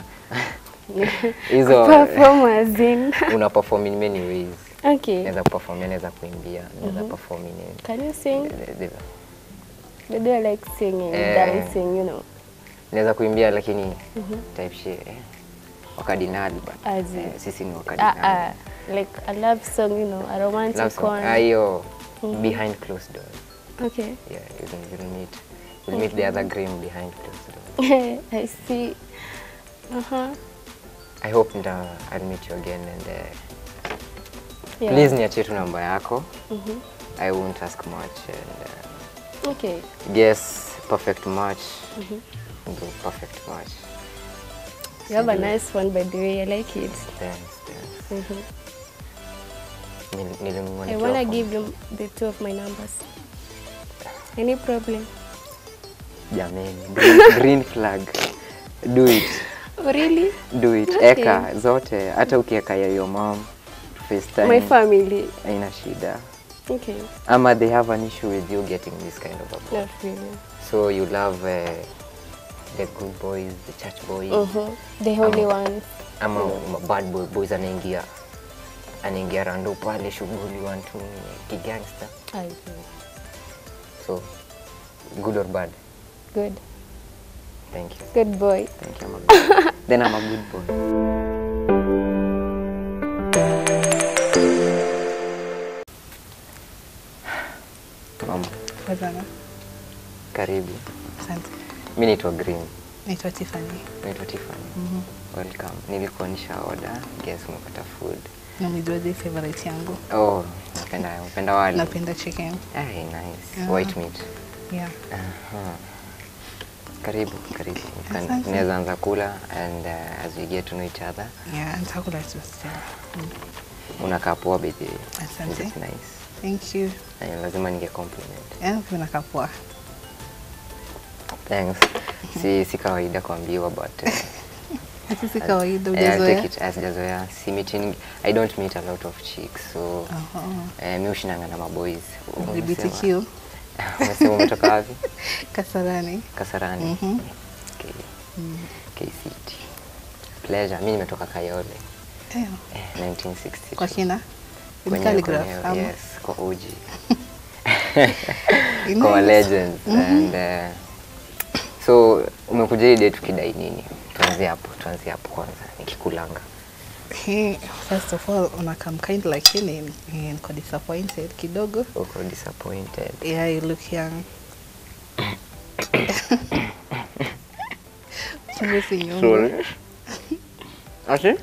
hizo Perform as in. una perform in many ways Okay. naweza kuperform naweza kuimbia naweza perform in Can you sing? the- the- They do like singing, Eh. dancing, you know. naweza kuimbia lakini type shit eh. wakadinali but As in- eh, sisi ni Ah, wakadinali ah, like a love song, you know, a romantic Love song. one. Ah, hiyo behind closed doors. Okay. Yeah, you'll, you'll meet you'll meet the other Graham behind closed doors. I see. Uh-huh. I hope nda, I'll meet you again and uh, Yeah. please niachie tu namba yako. I won't ask much and uh, Okay. guess perfect match. Do perfect match. You have a nice one, by the way. I like it. Thanks, thanks. Mhm. Nil- nilinunua I nikiwa want to form- give you the two of my numbers. Any problem? Jameni, green, green flag. Do it. Oh, really? Do it. Okay. Eka zote hata ukieka ya your mom FaceTime. My family. haina shida Okay. ama they have an issue with you getting this kind of a boy. Not really. so you love uh, the good boys the church boys Mm-hmm. The holy Ama- ones. ama ma- bad boy, boys anaingia anaingia rando pale shughuli wantu kigangster I see. so good or bad Good. thank you Good boy. thank you I'm a good then I'm a good boy mama Wazana. karibu Asante. mi naitwa green Naitwa Tiffany. Naitwa Tiffany. Welcome. Nilikuonyesha order. Guess umepata food. Na umejuaje favorite yangu? Oh, napenda napenda wali. Napenda chicken. Hey, nice. Yeah. White meat. Yeah. Aha. Karibu, karibu. Can- Asante. Tunaweza anza kula and uh, as we get to know each other. Yeah, nitakula tu still. Mm. Unakaa poa baby. Asante. It's nice. Thank you. Eh, lazima ninge compliment. Yeah, pia unakaa poa. Thanks. Si si kawaida kuambiwa but uh, Hata si kawaida eh, I take hujazoea. it as jazoea. Si meeting I don't meet a lot of chicks so Aha. eh, mi ushinanga na maboys. LGBTQ. Umesema umetoka wapi? Kasarani. Kasarani. Mhm. Okay. KCT. Pleasure. Mi nimetoka Kayole. Eh, Eh, 1962. kwa kina. In Kwenye- calligraph. kwenye- ama? Yes, kwa OG. Nice. Kwa legends and uh, so umekuja hii date ukidai nini? Tuanzie hapo, tuanzie hapo kwanza nikikulanga. Hey, first of all unakam kind lakini eh, niko disappointed kidogo. Uko disappointed. Yeah, you look young. Chungu si nyongo. Ati?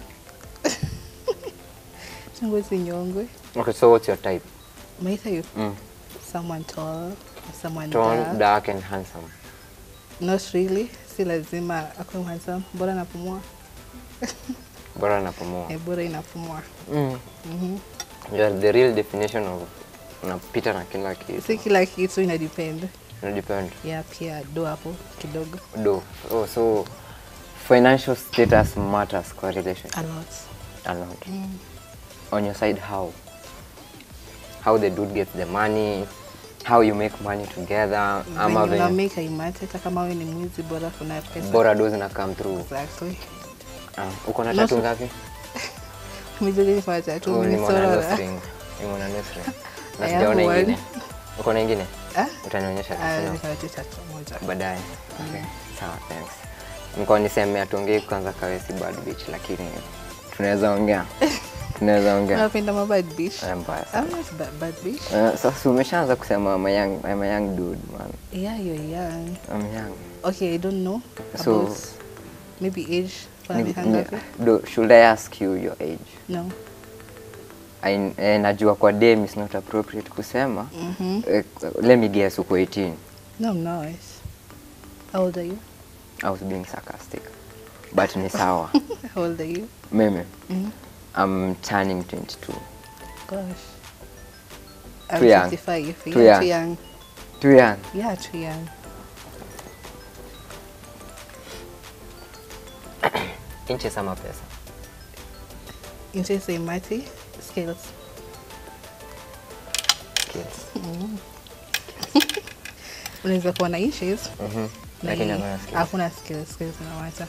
Chungu si nyongo. Okay, so what's your type? Maitha you Mm. someone tall, someone Tall, dark. dark and handsome. Not really. Si lazima akuwe handsome. Bora napumua. Bora napumua. Eh, bora inapumua. Mm. Mhm. You are the real definition of unapita na kila kitu. Si kila kitu ina depend. Ina depend. Yeah, pia do hapo kidogo. Do. Oh, so financial status matters kwa relation. A lot. A lot. On your side, how? How the dude gets the money, how you make money together, ama Venye una venye make haimati hata kama wewe ni mwizi bora kuna pesa. bora do zina come through. Exactly. Ah, uko na Not- tatu ngapi? Umejua kwa tatu Oh, nimeona nimesorora. nose ring. Nimeona nose ring. Na I sijaona have one. ingine. Uko na ingine? Ah? Utanionyesha Ah, tena. niko na tu tatu moja. baadaye. Okay. Sawa, thanks. Nilikuwa niseme hatuongei kwanza kawe si bad bitch lakini tunaweza ongea. tunaweza ongea. Unapenda ma bad bitch? Eh, mbaya I'm sana. not bad, bad bitch. Eh, Sasa umeshaanza kusema I'm a young, I'm a young dude man. Yeah, you're young. I'm young. Okay, I don't know So- about maybe age. Kwa Ni- miaka ni- ngapi? do- Should I ask you your age? No. I, eh, najua kwa dem is not appropriate kusema. Mhm. Eh, let me guess uko 18. No, I'm not. How old are you? I was being sarcastic. But ni sawa. How old are you? Mimi, Mhm. I'm turning 22. Gosh. I'm Too young. 55. Too yeah, young. too young. Too young. Yeah, too young. Inches ama pesa? Interest in mati skills. Kids. Unaweza kuwa na inches Mhm. na Lakini hii- hakuna skills. hakuna skills. Skills zinawata.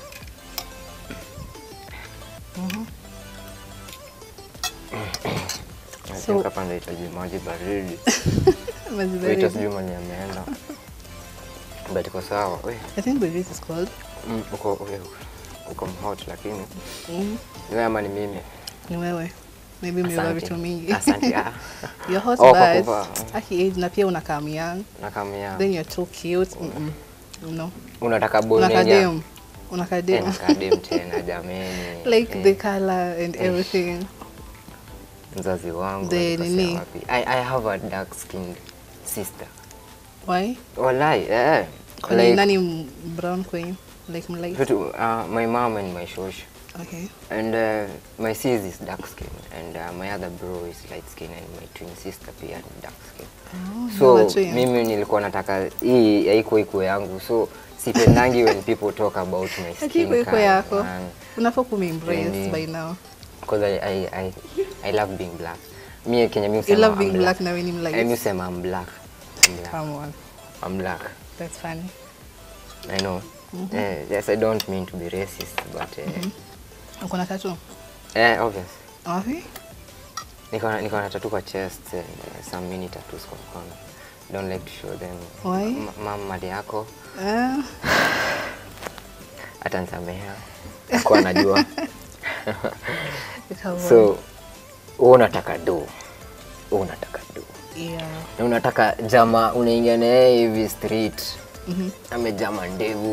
I So- think hapa nahitaji maji baridi. Maji Waiter baridi. sijui mali ameenda. But iko sawa. We, I think Berit is called. mm, uko uko uko hot lakini Mm. ni wewe ama ni mimi? Ni wewe. Maybe umevaa Asante. vitu mingi. Asante. ah. You're hot Oh, kwa but kuvaa. aki age na pia unakaa young. Nakamia. Then you're too cute. Mm -mm. No. Unataka boy Unakaa mwenye dem. Unakaa Eh, dem. nakaa dem tena jameni. Like Eh, the color and everything. mzazi wangu the alikosea nini? wapi? I, I have a dark skinned sister. Why? Wallahi, eh. Kwani Like, nani m- brown queen? Like mlight? vitu, uh, my mom and my shosh. Okay. And uh, my sis is dark skin and uh, my other bro is light skin and my twin sister pia ni dark skin. Oh, So you are twin. mimi nilikuwa nataka hii haikuwa iko yangu. So sipendangi when people talk about my skin Hakiko iko color, yako. man. Unafaa kume-embrace Really? by now. Because I, I, I, I love being black. Mi Kenya mi You husema love I'm being black na wewe ni Eh, mi mlight. husema I'm black. I'm black. Come on. I'm black. That's funny. I know. Eh, yes, I don't mean to be racist, but uh, Uko na tattoo? eh, obvious. Wapi? Niko na niko na tattoo kwa chest and uh, some mini tattoos kwa mkono. Don't like to show them. Why? M- Mama mali yako Ah, atanisamehea. Kwa anajua. come on. so wewe unataka do. Wewe unataka do. Yeah. Na unataka jama unaingia na yeye hivi street. Mhm. Amejama ndevu.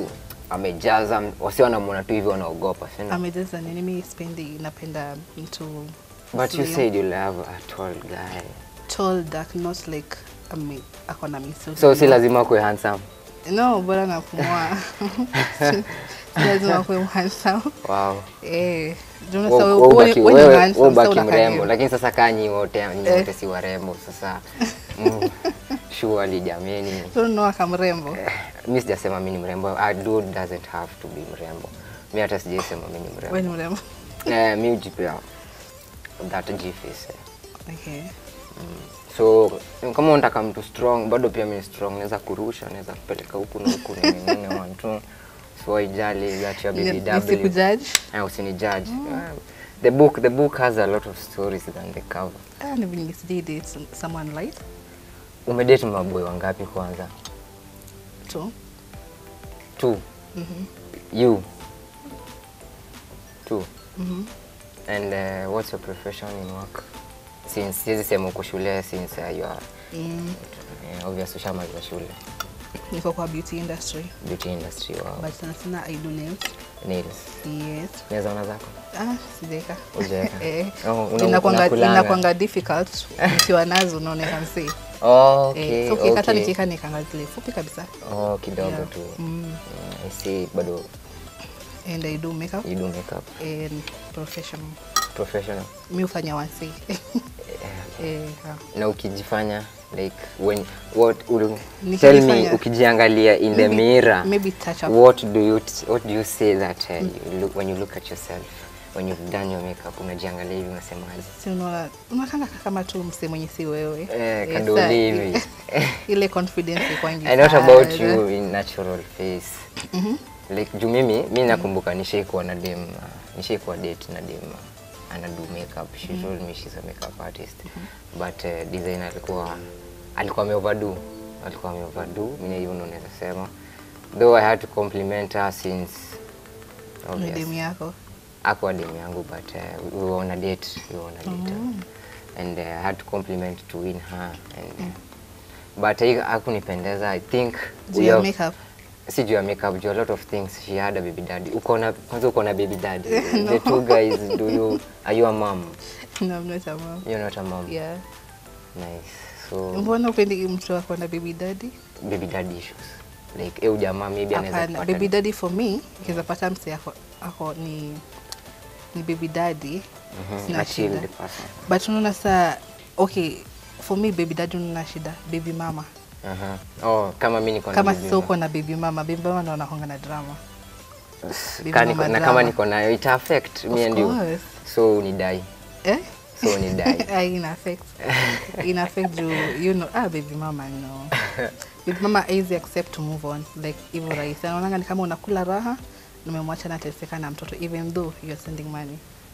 amejaza wasi wanamwona tu hivi wanaogopa si ndio? Amejaza nini? Mimi sipendi, napenda mtu but you slim, said you love a tall guy tall dark, not like ame ako na misuli. so si lazima kuwe handsome No, bora napumua. Si lazima kuwe handsome. wow Eh, ndio Wewe- unasema wewe wewe ubaki- wewe ni wewe- handsome, wewe sasa ubaki unakaa mrembo nini? lakini sasa kaa nyi wote nyi Eh. wote si warembo sasa mm, surely jameni So unaona kama mrembo. mi sijasema mi ni mrembo a dude doesn't have to be mrembo mi hata sijaisema mi ni Wewe mrembo ni mrembo. eh, mi ujipea that gface eh. Okay. so kama unataka mtu strong bado pia mi strong naweza kurusha naweza kupeleka huku na huku ningine one two so haijali that your baby W Nisikujudge. eh, usinijudge Eh, the book the book has a lot of stories than the cover Ah, ni vingi sijai date someone light umedate maboy wangapi kwanza tu. two you two and uh, what's your profession in work since siwezi sema uko shule since uh, you are Mm, uh, obvious ushamaliza shule niko kwa beauty industry beauty industry wow. but sana sana I do nails. nails Yes. naweza ona zako Ah, sijaeka. Hujaweka? Eh, Oh, una- inakwanga unakulanga. inakwanga difficult ukiwa nazo unaoneka msee. oh, okay, Eh, so ukikata okay. nikiweka nikanga zile fupi kabisa. oh, kidogo Yeah. tu Mm. Mm, I see bado And I do makeup you do makeup and professional. professional Mi hufanya wasi. eh, ha. na ukijifanya like when what ul, Nikijifanya- tell me ukijiangalia in the Maybe- mirror maybe touch up. what do you what do you say that uh, you look, when you look at yourself when you've done your makeup unajiangalia hivi unasemaje si unaona unakanga kama tu msee mwenye si wewe Eh, Eh, kadoli sa- hivi. ile confidence ikwangi and what about sana. you in natural face like juu mimi mi nakumbuka nishaikuwa na dem uh, nishaikuwa date na dem uh, anadu makeup she told me she's a makeup artist but uh, design alikuwa alikuwa ameoverdo alikuwa ameoverdo mimi hivyo ndo naweza sema though i had to compliment her since ni obvious demu yako akuwa demu yangu but uh, we were on a date we were on a date uh, and uh, I had to compliment to win her and uh, but hii hakunipendeza I think Juu we ya have- makeup? si juu ya makeup juu a lot of things she had a baby daddy uko na kwanza uko na baby daddy the two guys do you are you a mom no, I'm not a mom. you're not a mom Yeah. nice so mbona upendi mtu ako na baby daddy baby daddy issues like eu jamaa maybe anaweza hapana kupata baby daddy for me kiweza pata msee ako, ako ni ni baby daddy Mhm, sina a chilled shida person. but unaona saa okay for me baby daddy unaona shida baby mama Aha. oh kama mimi niko na kama baby sasa mama. uko na baby mama baby mama ndo anakonga na drama Baby Ka niko- mama na drama. kama niko nayo ita affect me Of and you course. so unidai eh so unidai Ah, ina affect ina affect you you know ah baby mama no baby mama easy accept to move on like hivyo rahisi anaonanga ni kama unakula raha na umemwacha nateseka na mtoto even though you're sending money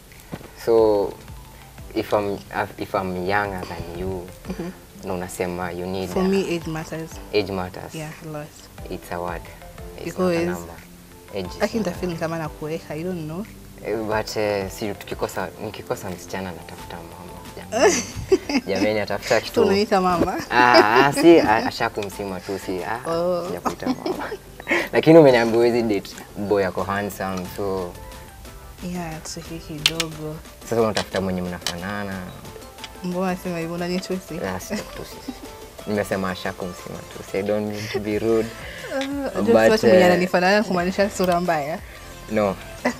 so if I'm, if I'm younger than you na unasema you need for uh, me age matters age matters yeah a lot it's a word it's not a Because- number age is lakini not a nitafeel kama nakuweka i don't know Eh, but uh, si tukikosa nikikosa msichana natafuta mama jamani jamani atafuta so kitu unaniita mama ah, ah, si ah, ashakumsima tu si ah, Oh. sijakuita mama lakini umeniambia huwezi date boy ako handsome so yeah tuki kidogo sasa unatafuta mwenye mnafanana mbona sema hivyo unanitusi Ah, sijakutusi. nimesema ashakumsima tu si I don't mean to be rude Unajua But, watu mwenye eh, ananifanana kumaanisha sura mbaya No.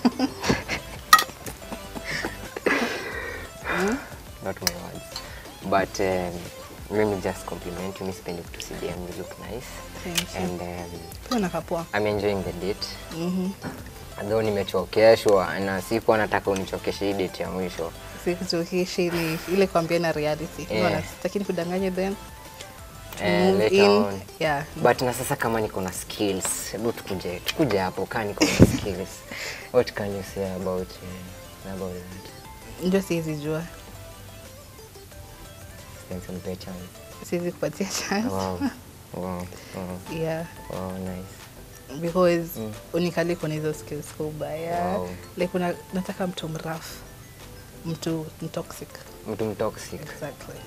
Not my words. But um, let me just compliment you. Miss Penny to CDM. You look nice. Thank you. And um, pia unakapoa I'm enjoying the date. Mhm. Though nimechokeshwa na sikuwa nataka unichokeshe hii date ya mwisho. sikuchokeshi ni ile kuambia na reality Yeah. yeah. lakini kudanganya then Eh, move later in. on. yeah But na sasa kama niko na skills, hebu tukuje tukuje hapo kaa niko na skills. What can you say about uh, about that? ndio siwezi jua Thanks and pay chance. siwezi kupatia chance Wow. Wow. Wow. yeah Wow, nice. because Mm. unikali kuna hizo skills kwa ubaya Wow. like una, nataka mtu mrafu mtu mtoxic Mtu mtoxic. exactly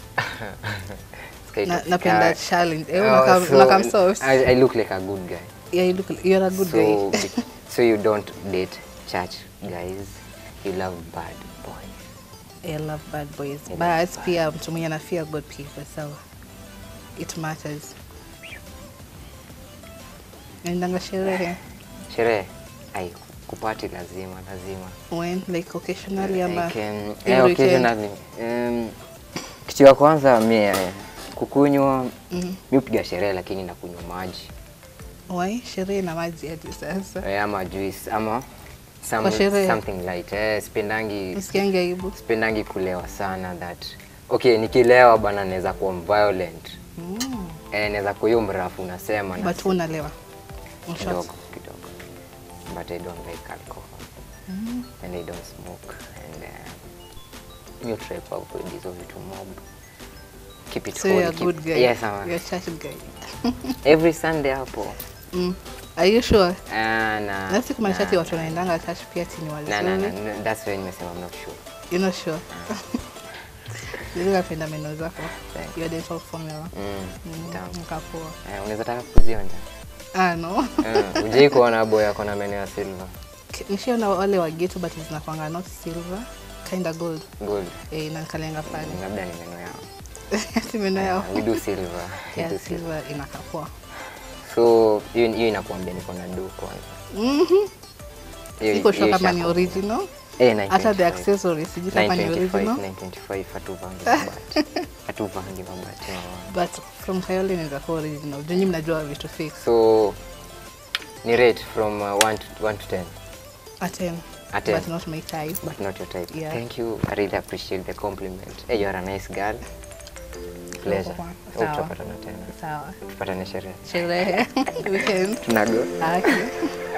Sky na, toxic. napenda Ah, challenge eh, oh, unakam so unakam soft I, I look like a good guy. Yeah, you look. You're a good so, guy. be- so you don't date church guys. You love bad boys. I love bad boys. You But love pia mtu mwenye ana feel good people, so it matters. Naendanga sherehe Sherehe, ai kupati lazima lazima. when like occasionally ama Like, um, every eh, weekend? occasionally. Um, kitu ya kwanza mi eh, kukunywa Mhm. mi upiga sherehe lakini nakunywa maji Why? Sherehe na maji hadi sasa. eh, ama juice ama some, Kwa sherehe? something light. Eh, sipendangi Msikiangi aibu. sipendangi kulewa sana that okay nikilewa bana naweza kuwa violent Mm. eh, naweza kuwa hiyo mrafu unasema na But unalewa. In short. kidogo kidogo but I don't like alcohol and I don't smoke and uh, you try kwa avoid hizo vitu mob keep it So you're a holy, keep- good guy. yes I'm You're a church guy. every Sunday hapo Mm. Are you sure? Ah, na Na si kumaanisha ati na- watu wanaendanga church pia ati ni na na na wazuri. na- that's why nimesema I'm not sure You're not sure. Nili napenda meno zako. Thank Your dental formula. mm, Mm, tamu Nikapoa. eh, unaweza taka kuzionja Ah, no. eh, ujai kuona boy ako na meno ya silver Nishaona wale wa ghetto but zinakwanga not silver, kinda gold. gold Eh, inakalenga pale. labda ni meno yao Si meno yao. we do silver we Yeah, do silver silver inakapoa. so hiyo hiyo inakuambia niko na do kwanza Mhm. Hiyo- Siko hiyo sure kama ni ishakuwa. original. Eh, Hata the 925. accessories sijui kama ni 925, original. 925 hatuvangi mabati hatuvangi mabati mama. But from Kayole inaweza kuwa original. Juu nyinyi mnajua vitu fake. so ni rate from 1 to 1 to 10 A 10. A 10. But not my type. but not your type Yeah. thank you i really appreciate the compliment hey, you are a nice girl pleasure Sawa. Hope tutapatana tena Sawa. tupatane sherehe Sherehe. Weekend. tunago Okay.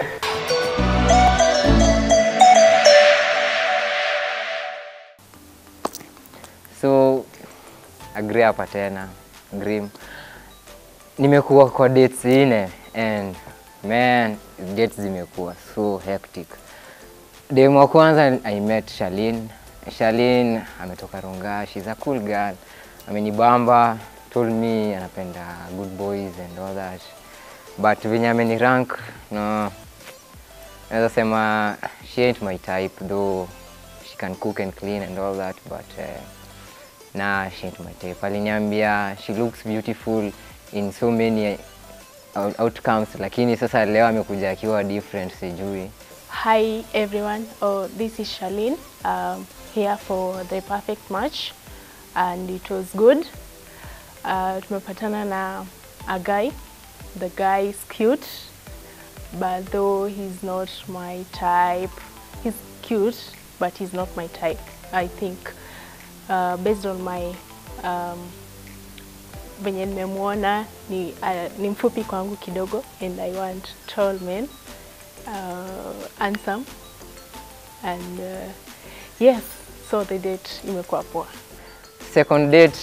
so agree hapa tena grim nimekuwa kwa dates nne and man dates zimekuwa so hectic dem wa kwanza i met Shalin Shalin ametoka Ronga she's a cool girl amenibamba told me anapenda good boys and all that but venye ameni rank no naweza sema she ain't my type though she can cook and clean and all that but uh, nah she ain't my type aliniambia she looks beautiful in so many out- outcomes lakini sasa leo amekuja akiwa different sijui Hi everyone, oh, this is Charlene. Um, here for the perfect match and it was good. Uh, tumepatana na a guy. The guy is cute, but though he's not my type, he's cute, but he's not my type. I think uh, based on my um, venye nimemwona ni, uh, ni mfupi kwangu kidogo and I want tall men uh, handsome and uh, yes so the date imekuwa poa second date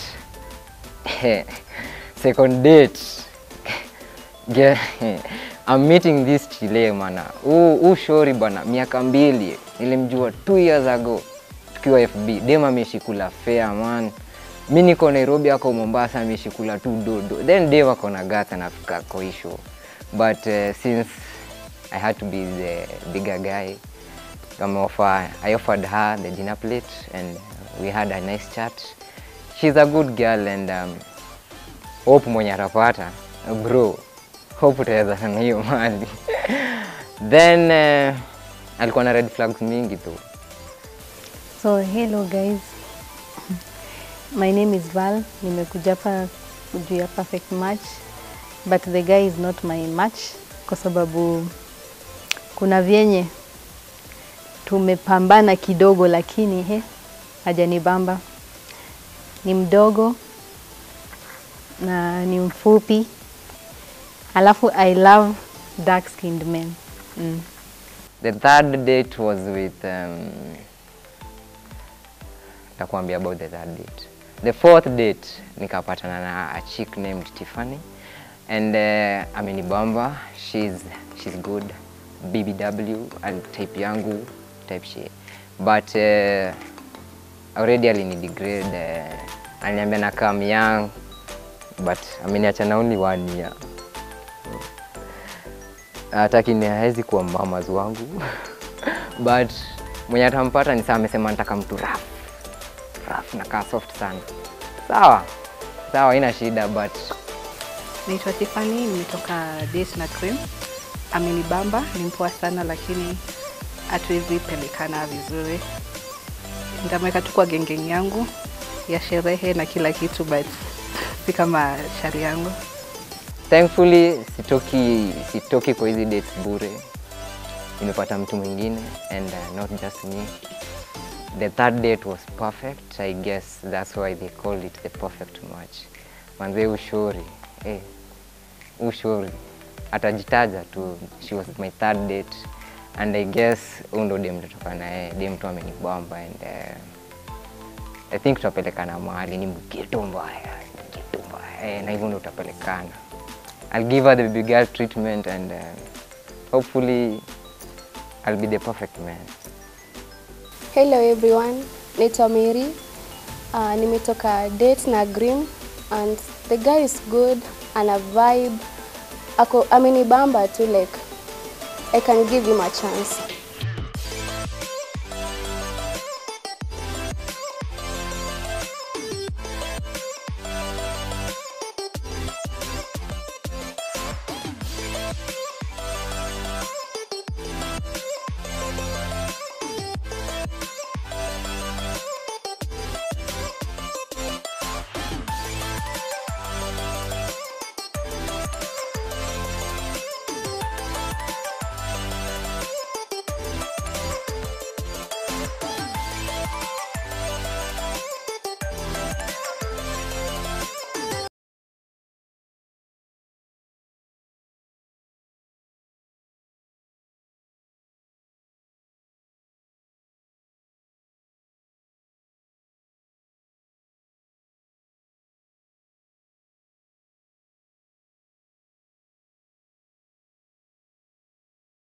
second date Ge- I'm meeting this chile mana huu huu shori bana miaka mbili nilimjua two years ago tukiwa FB dem ameshikula fair man mi niko Nairobi ako Mombasa ameshikula tu dodo then dem ako na gata nafika koisho but uh, since I had to be the bigger guy I'm offer, I offered her the dinner plate and we had a nice chat. She's a good girl and um, hope mwenye atapata bro, hope utaweza na hiyo mali then uh, alikuwa na red flags mingi tu. So hello guys. My name is Val. Nimekuja hapa juu ya perfect match. But the guy is not my match kwa sababu kuna vyenye tumepambana kidogo lakini he hajanibamba. Ni mdogo na ni mfupi. Alafu I love dark skinned men. Mm. The third date was with um, takuambia about the third date. The fourth date nikapatana na a chick named Tiffany and uh, amenibamba she's, she's good BBW and type yangu type she but uh, already alinidegrade uh, aliniambia na kam young but ameniacha na only one year hataki ni hawezi kuwa mamas wangu but mwenye atampata ni saa amesema nataka mtu raf raf nakaa soft sana sawa sawa haina shida but Naitwa Tiffany, nimetoka Date na Cream. Amenibamba, ni mpoa sana lakini hatuwezi pelekana vizuri. Nitamweka tu kwa gengeng yangu ya sherehe na kila kitu but si kama shari yangu. thankfully sitoki sitoki kwa hizi dates bure nimepata mtu mwingine and uh, not just me the third date was perfect i guess that's why they called it the perfect match manze ushori eh, ushori atajitaja tu she was my third date and i guess huu ndo dem tutatoka naye dem tu amenibamba and uh, I think tutapelekana mahali ni mgeto mbaya, mgeto mbaya eh, na hivyo ndo tutapelekana. I'll give her the baby girl treatment and uh, hopefully I'll be the perfect man. Hello everyone, naitwa Mary. Uh, nimetoka date na Grim and the guy is good, ana vibe. Ako amenibamba tu like I can give him a chance.